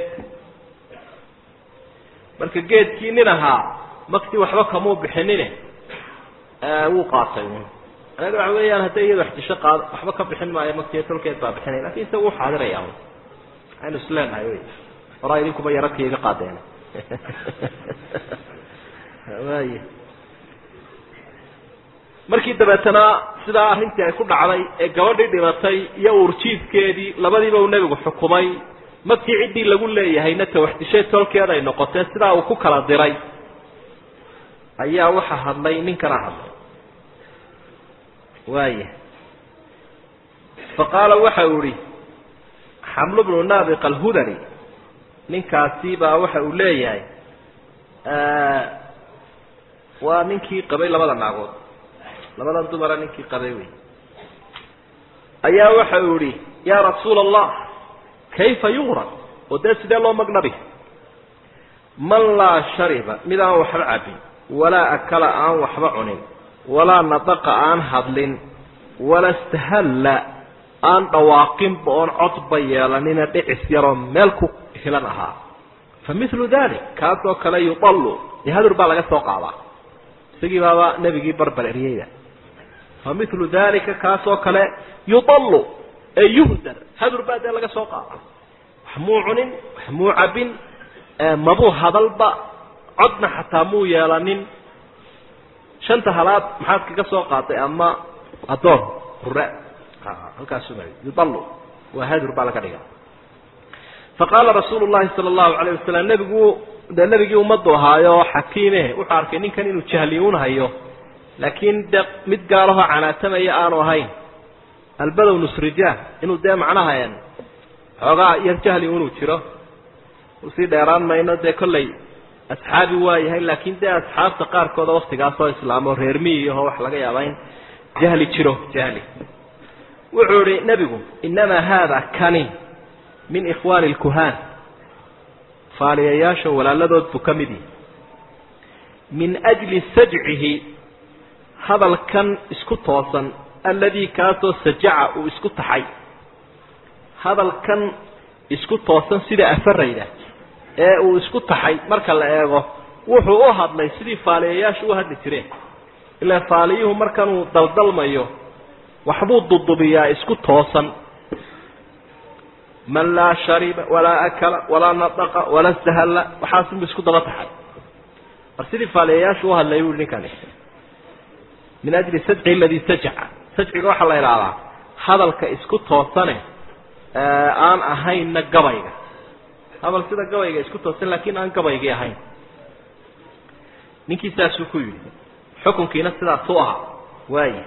marka geedkii nin ahaa magtii waxba kamuu bixinine wuu qaatay anaga waxa weeyaan hadday iyada wax disho qaad waxba ka bixin maayo magtii tolkeed baa bixinaya lakin isaga u xaadiraya aynu isleenahay wy horaa idinkuba yaradka iga qaadeen y markii dabeetana sidaa arrintii ay ku dhacday ee gabadhii dhimatay iyo uurjiifkeedii labadiiba uu nebigu xukumay magtii ciddii lagu leeyahayna ta wax dishay tolkeed ay noqotee sidaa uu ku kala diray ayaa waxa hadlay ninkana hadlay waaya faqaala waxa uu ihi xamlu bnu naabiq alhudani ninkaasi baa waxa uu leeyahay waa ninkii qabay labada naagood labadan dumara ninkii qabay wey ayaa waxa uu ihi yaa rasuula allah kayfa yugrad oo dee sidee loo magnabi man laa shariba mid aan waxba cabin walaa akala aan waxba cunin walaa nadaqa aan hadlin wala stahalla aan dhawaaqinba oon codba yeelanina dhicis yaroo meel ku hilan ahaa fa milu dalik kaasoo kale yuallu dee hadur baa laga soo qaadaa isagii baaba nebigii barbar eryeyda fa milu dalika kaasoo kale yuallu ee yuhdar hadur baa dee laga soo qaadaa wax muu cunin wax muu cabin mabuu hadalba codna xataa muu yeelanin shanta halaad maxaad kaga soo qaatay ama addoon hurre halkaasu mari yuallu waa hadur baa laga dhiga faqaala rasuulu llahi sala allahu alayh wasalam nebigu dee nebigii ummaddu ahaayo xakiime wuxuu arkay ninkan inuu jahliyuun hayo laakiin de mid gaalahoo canaatamaya aanu ahayn albadow nusrijah inuu dee macnaha xoogaa yar jahli inuu jiro usii dheeraan mayno dee kollay asxaabi waa yahay laakiin dee asxaabta qaarkooda waktigaasoo islaamo reer miyiaho wax laga yaaba in jahli jiro jahli wuxuu ihi nebigu innamaa haada kani min ikhwaani lkuhaan faaliyayaasha walaaladood buu ka mid yihi min ajli sajcihi hadalkan isku toosan alladii kaasoo sajaca uu isku taxay hadalkan isku toosan sida afarayda ee uu isku taxay marka la eego wuxuu u hadlay sidii faaliyayaashu u hadli jireen ilaa faaliyuhu markanuu daldalmayo waxbuu dudubiyaa isku toosan man laa shariba walaa akala walaa nadaqa walaa stahalla waxaasunbu isku daba taxay mar sidii faaliyayaashu u hadlay bui ninkani min ajli sajci aladii sajaca sajciga waxaa la idhaahdaa hadalka isku toosane aan ahaynna gabayga hadal sida gabayga isku toosan laakiin aan gabaygii ahayn ninkii saasuu ku yidhi xukunkiina sidaasuu ahaa waaya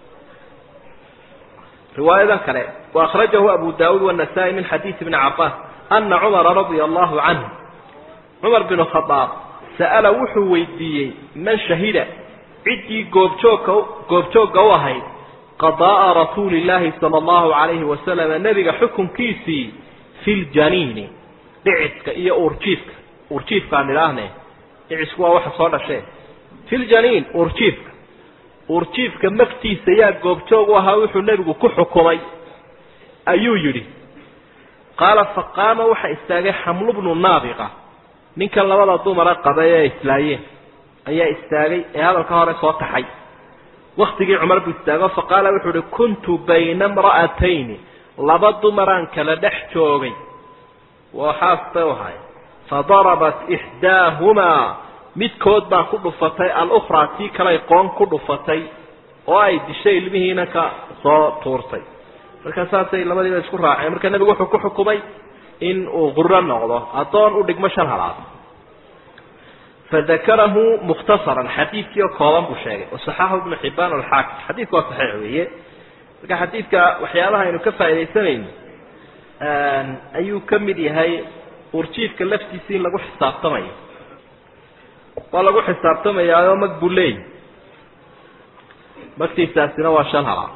riwaayadan kale وأخرجه أبو داود والنسائي من حديث ابن عباس أن عمر رضي الله عنه عمر بن الخطاب سأل وحو ويديي من شهد عدي قوبتوك وهي قضاء رسول الله صلى الله عليه وسلم نبي حكم كيسي في الجنين دعسك إيا أورجيفك أورجيفك عن الأهنة دعسك واحد صار شيء في الجنين أورجيفك أورجيفك مفتي سياق قوبتوك وها وحو نبي كحكمي ayuu yidhi qaala faqaama waxa istaagay xamlu bnu naabiqa ninkan labada dumara qabay ee islaayeen ayaa istaagay ee hadalka hore soo taxay waktigii cumar buu istaago faqaala wuxuu uhi kuntu bayna imra'atayni laba dumaraan kala dhex joogay waxaas bay u ahay fadarabat ixdaahumaa midkood baa ku dhufatay alukhraa tii kalay qoon ku dhufatay oo ay dishay ilmihiina ka soo tuurtay markaa saasay labadiiba isku raaceen marka nebigu wuxuu ku xukumay in uu quro noqdo addoon u dhigmo shan halaad fadakarahu mukhtasaran xadiidkii oo kooban buu sheegay wasaxaxu ibnu xibaan alxaakim xadiidku waa saxiix weeye marka xadiidka waxyaabaha aynu ka faaidaysanayno ayuu ka mid yahay urjiifka laftiisa in lagu xisaabtamayo waa lagu xisaabtamayaayoo mag buu leeyahy magtiisaasina waa shan halaad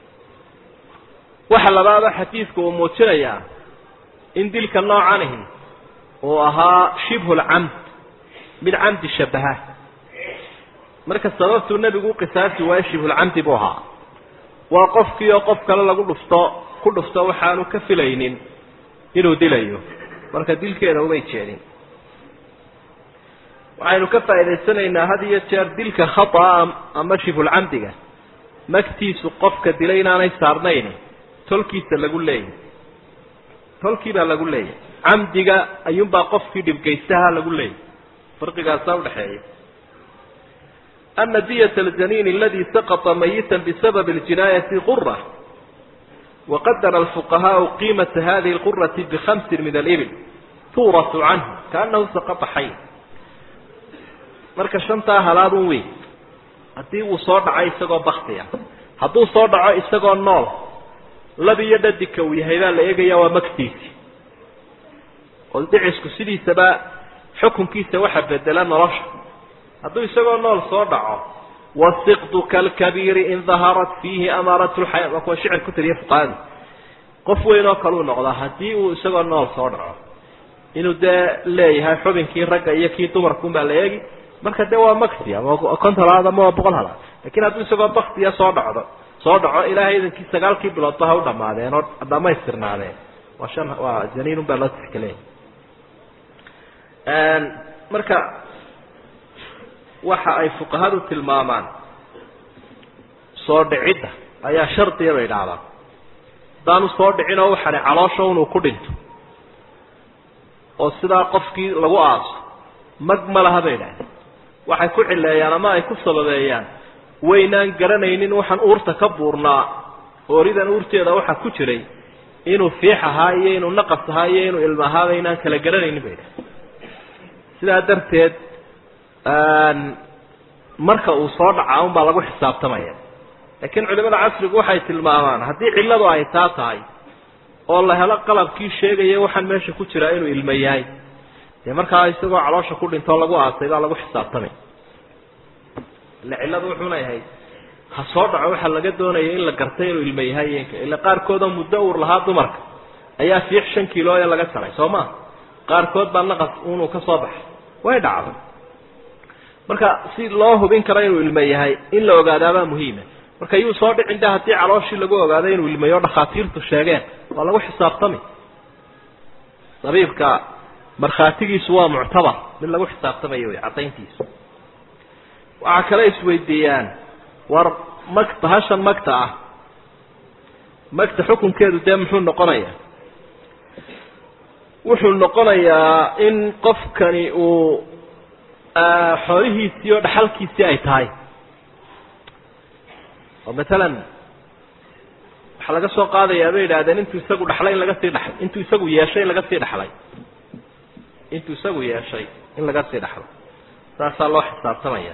waxa labaada xadiidku uu muujinayaa in dilka noocanihi uu ahaa shibhulcamd mid camdi shabaha marka sababtuu nebigu uqisaasi waayo shibhulcamdi buu ahaa waa qofkii oo qof kale lagu dhufto ku dhufto waxaanu ka filaynin inuu dilayo marka dilkeeda umay jeedin waxaynu ka faa'idaysanaynaa had iyo jeer dilka khata'a ama shibhulcamdiga magtiisu qofka dilay inaanay saarnayn tolkiisa lagu leeyahy tolkii baa lagu leeyahy camdiga ayuunbaa qofkii dhibgaystaha lagu leeyahy farqigaasaa udhaxeeya ana diyat aljaniin aladi saqطa mayita bisabab اljinaayati qura waqadara alfuqahaau qiimata hadihi اlqurati bikhamsin min alibil tuurasu canhu kaanahu saqطa xay marka shantaa halaadun wey haddii uu soo dhaco isagoo baktiya hadduu soo dhaco isagoo nool lab iyo dhadigka uu yahay baa la eegaya waa magtiisi oo dhicisku sidiisaba xukunkiisa waxa bedela nolosha hadduu isagoo nool soo dhaco wasiqdu kalkabiiri in daharat fiihi amaarat lxaya waa kuwa shicir ku tiriya fuqahadu qof weyn oo kaleu noqdaa haddii uu isagoo nool soo dhaco inuu dee leeyahay xubinkii ragga iyo kii dumarkuun baa la eegi marka dee waa magti ama konton halaad ama waa boqol halaad lakin hadduu isagoo baktiya soo dhacdo soo dhaco ilaahay idankii sagaalkii biloodba ha u dhamaadeen oo dhamaystirnaadeen waa shan waa zaniinun baa loo tixgelaya marka waxa ay fuqahadu tilmaamaan soo dhicidda ayaa shardiya bay idhaahdaan haddaanu soo dhicin oo waxani caloosha inuu ku dhinto oo sidaa qofkii lagu aaso mag ma laha bay idhahdeen waxay ku cileeyaan ama ay ku sababeeyaan waynaan garanaynin waxaan uurta ka buurnaa ooridan uurteeda waxaa ku jiray inuu fiix ahaa iyo inuu naqas ahaa iyo inuu ilmo ahaaba inaan kala garanaynin bay idhahdeen sidaa darteed marka uu soo dhacaa un baa lagu xisaabtamaya laakiin culimada casrigu waxay tilmaamaan haddii cilladu ay taa tahay oo la helo qalabkii sheegaya waxaan meesha ku jiraa inuu ilmo yahay dee markaa isagoo caloosha ku dhintoo lagu aasay baa lagu xisaabtamay ila cilladu wuxuu leeyahay ha soo dhaco waxaa laga doonaya in la gartay inuu ilmo yahay ila qaarkoodoo muddo uur lahaa dumarka ayaa fiix shan kiilooya laga jaray soo ma qaarkood baa naqas unuu ka soo baxay way dhacday marka si loo hubin karo inuu ilmo yahay in la ogaadaabaa muhiima marka yuu soo dhicin de haddii calooshii lagu ogaado inuu ilmayo dhakhaatiirtu sheegeen waa lagu xisaabtami dabiibka markhaatigiisu waa muctabar mid lagu xisaabtamayo wey caddayntiisu waxaa kale isweydiiyaan war mag bahashan magta ah magta xukunkeedu dee muxuu noqonayaa wuxuu noqonayaa in qofkani uu xoolihiisii oo dhaxalkiisii ay tahay oo matalan waxaa laga soo qaadayaa bay yidhahdeen intuu isagu dhaxlay in laga sii dha intuu isagu yeeshay in laga sii dhaxlay intuu isagu yeeshay in laga sii dhaxlo saasaa loo xisaabtamaya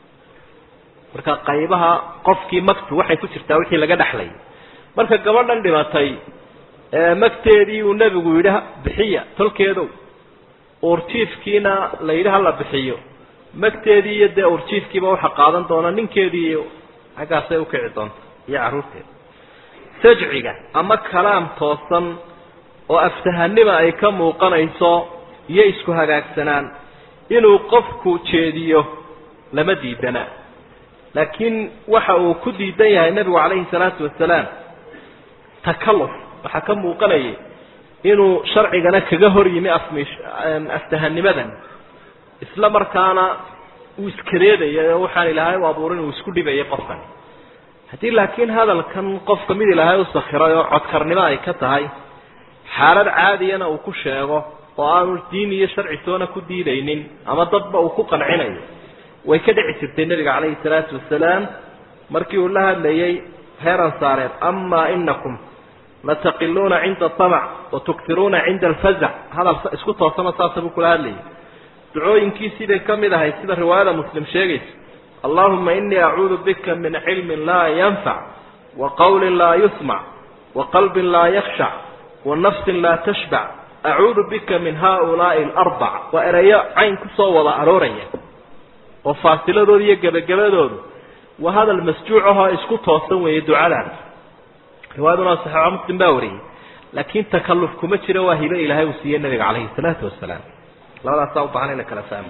marka qaybaha qofkii magtu waxay ku jirtaa wixii laga dhexlay marka gabadhan dhimatay magteedii uu nebigu yidhi bixiya tolkeedow uurjiifkiina la yidhi hala bixiyo magteedii iyo dee uurjiifkiiba waxa qaadan doona ninkeedii iyo xaggaasay ukici doonta iyo carruurteeda sajciga ama kalaam toosan oo aftahanima ay ka muuqanayso iyo isku hagaagsanaan inuu qofku jeediyo lama diidana laakiin waxa uu ku diidan yahay nebigu calayhi salaatu wasalaam takalluf waxaa ka muuqanayay inuu sharcigana kaga hor yimi afmish aftahanimadan isla markaana uu iskareedayay oo waxaan ilaahay u abuurin uu isku dhibayay qofkani haddii laakiin hadalkan qofka mid ilaahay u sakhiray oo codkarnimo ay ka tahay xaalad caadiyana uu ku sheego oo aanu diin iyo sharci toona ku diidaynin ama dadba uu ku qancinayo way ka dhici jirtay nebiga calayhi salaatu wasalaam markii uu la hadlayay reer ansaareed amaa inakum lataqiluuna cinda amac watuktiruuna cinda alfazac hadal isku toosana saasa buu kula hadlayay ducooyinkiisii bay ka mid ahay sida riwaayada muslim sheegaysa allahuma inii acuudu bika min cilmin laa yanfac wa qawlin laa yusmac wa qalbin laa yakhshac wa nafsin laa tashbac acuudu bika min haaulaai alarbac waa ereyo cayn kusoo wada arooraya oo faasiladooda iyo gebagabadoodu waa hadal masjuuc ahoo isku toosan weeye ducadaas riwaayaduna saxiixa muslim baa wariyey laakiin takalluf kuma jiro waa hibe ilaahay uu siiyey nabiga calayhi salaatu wasalaam labadaasaa u baahan in la kala fahmo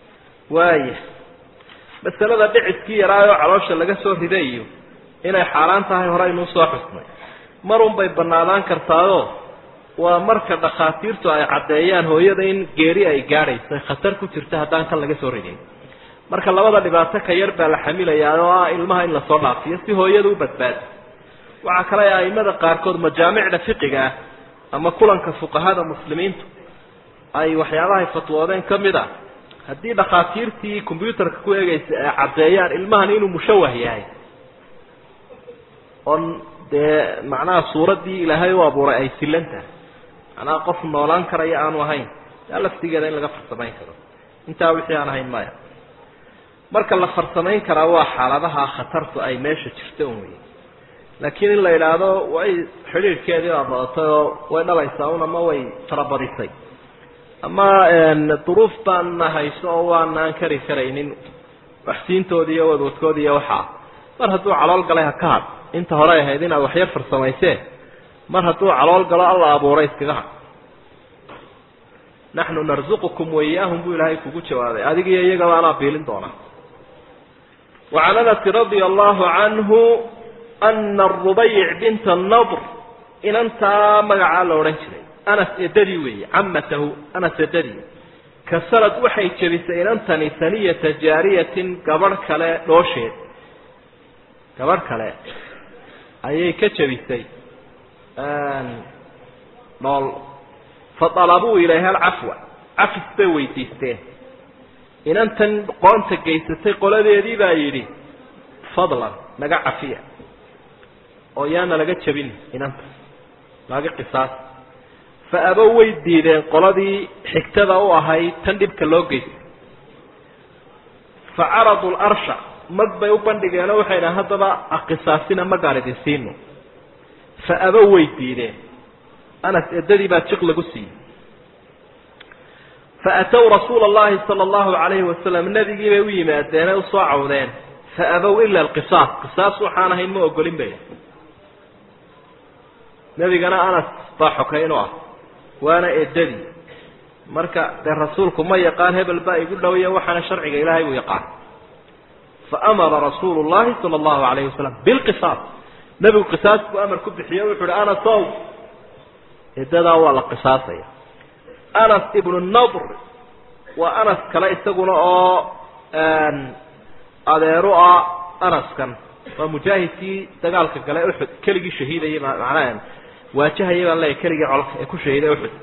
waaya masalada dhiciskii yaraayoo caloosha laga soo riday iyo inay xaaraan tahay hore aynuu soo xusnay marun bay banaadaan kartaadoo waa marka dhakhaatiirtu ay caddeeyaan hooyada in geeri ay gaadhayso khatar ku jirta haddaan kan laga soo ridin marka labada dhibaato ka yar baa la xamilayaa oo ah ilmaha in lasoo dhaafiyo si hooyada u badbaado waxaa kale aimada qaarkood majaamicda fiqiga ah ama kulanka fuqahada muslimiintu ay waxyaabahay fatwoodeen ka mid a haddii dhakhaatiirtii combyuutarka ku eegaysa ay caddeeyaan ilmahan inuu mushawah yahay oon dee macnaha suuraddii ilaahay u abuuray ay silan tahay macnaha qof noolaan karaya aanu ahayn yaa laftigeeda in laga farsamayn karo intaa wixii aan ahayn maya marka la farsamayn karaa waa xaaladaha khatartu ay meesha jirto un wey laakiin in la idhaahdo way xidhiirhkeedii baa badatay oo way dhalaysaa un ama way farabadisay ama duruuf baana hayso oo waanaan kari karaynin waxsiintoodi iyo wadwadkoodi iyo waxaa mar hadduu calool galay ha ka had inta hore ahayd inaad waxyar farsamayseen mar hadduu calool galo alla abuuray iskaga had naxnu narzuqukum waiyaahum buu ilaahay kugu jawaabay adigiyo iyagaba anaa biilin doonaa wacan anasi radia allahu canhu ana arubayc binta nadr inantaa magacaa la odhan jiray anas edadii weeye camatahu anas edadii kasalad waxay jebisay inantani saniyata jaariyatin gabadh kale dhoosheed gabadh kale ayay ka jebisay dhool faطalabuu ilayha alcafwa cafis bay weydiisteen inantan qoonta geysatay qoladeedii baa yidhi fadlan naga cafiya oo yaana laga jebin inanta laga qisaas fa abow way diideen qoladii xigtada u ahayd tan dhibka loo geystay fa caradu larsha mag bay u bandhigeenoo waxay dhahan haddaba aqisaasina magaan idin siino fa abow way diideen anas eddadii baa jiq lagu siiyey fa atow rasuula allahi sala allahu calayhi wasalam nebigii bay u yimaadeenay usoo cawdeen fa abow ila alqisaas qisaas waxaan ahayn ma ogolin bay nebigana anas baa xokayn u ah waana eddadii marka dee rasuulku ma yaqaan hebel baa igu dhowya waxaana sharciga ilaahay buu yaqaan fa amara rasuulu llahi sala allahu calayhi wasalam bilqisaas nebigu qisaas buu amar ku bixiye wuxu uhi anasow eddadaa waa la qisaasaya anas ibnu nadr waa anas kale isaguna oo adeeru ah anaskan waa mujaahidkii dagaalka gale uxud keligii shahiidayay macnaha waajahayay baan leeyahy keligii colka ee ku shahiiday uxud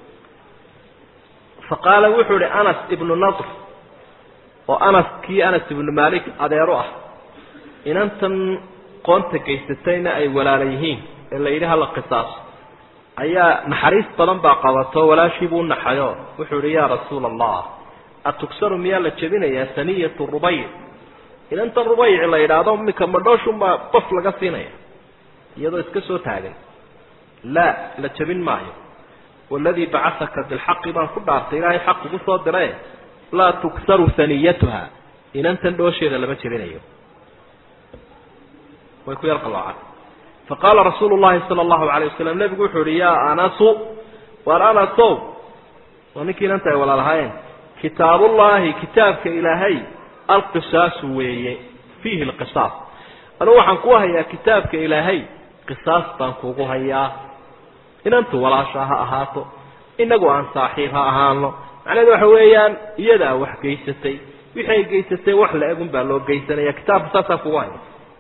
fa qaala wuxuu ihi anas ibnu nadr oo anas kii anas ibnu malik adeeru ah inantan qoonta geysatayna ay walaala yihiin ee la yidhi hala qisaaso ayaa naxariis badan baa qabato walaashiibuu unaxayo wuxuu ihi yaa rasuula allah atugsaru miyaa la jebinayaa saniyatu rubayc inanta rubayc la yidhaahdo imika madhooshunbaa qof laga siinaya iyadoo iska soo taagan laa la jebin maayo waladii bacasaka bilxaqi baan ku dhaartay ilaahay xaq ugu soo dire laa tugsaru saniyatuha inantan dhoosheeda lama jebinayo way ku yar qaloocan faqaala rasuulu llahi sala allahu alayh wasalam nebigu wuxuu ihi yaa anasu waar anasow waa ninkii inanta ay walaalahaayeen kitaabullaahi kitaabka ilaahay alqisaasu weeye fiihi lqisaas anugu waxaan ku hayaa kitaabka ilaahay qisaas baan kugu hayaa inantu walaasha ha ahaato inagu aan saaxiib ha ahaano macnaheedu waxa weeyaan iyadaa wax geysatay wixii ay geysatay wax la egun baa loo geysanaya kitaabka saasaan kugu haya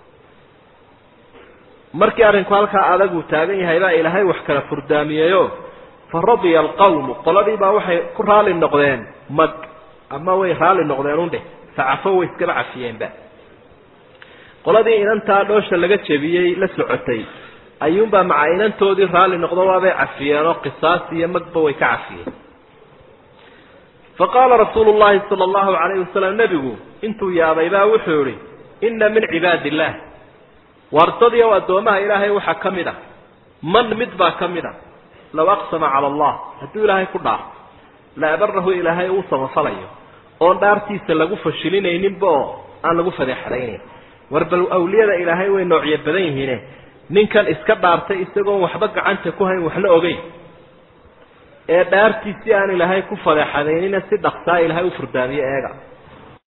markii arrinku halkaa adaguu taagan yahay baa ilaahay wax kala furdaamiyeyo fa radiya alqawmu qoladii baa waxay ku raali noqdeen mag ama way raali noqdeen undheh facafo way iskaba cafiyeenba qoladii inantaa dhoosha laga jebiyey la socotay ayuunbaa maca inantoodii raalli noqdo waabay cafiyeenoo qisaas iyo magba way ka cafiyeen fa qaala rasuulu llahi sala allahu calayhi wasalam nebigu intuu yaabay baa wuxuu yihi inna min cibaadi illaah wardadii oo addoomaha ilaahay waxaa ka mid ah man mid baa ka mid a low aqsama cala allah hadduu ilaahay ku dhaarto la abarahu ilaahay uu samafalayo oon dhaartiisa lagu fashilinayninba oo aan lagu fadeexadaynayn war bal awliyada ilaahay way noocyo badan yihiine ninkan iska dhaartay isagoon waxba gacanta ku hayn waxna ogeyn ee dhaartiisii aan ilaahay ku fadeexadaynina si dhaqsaa ilaahay u furdaamiyo eega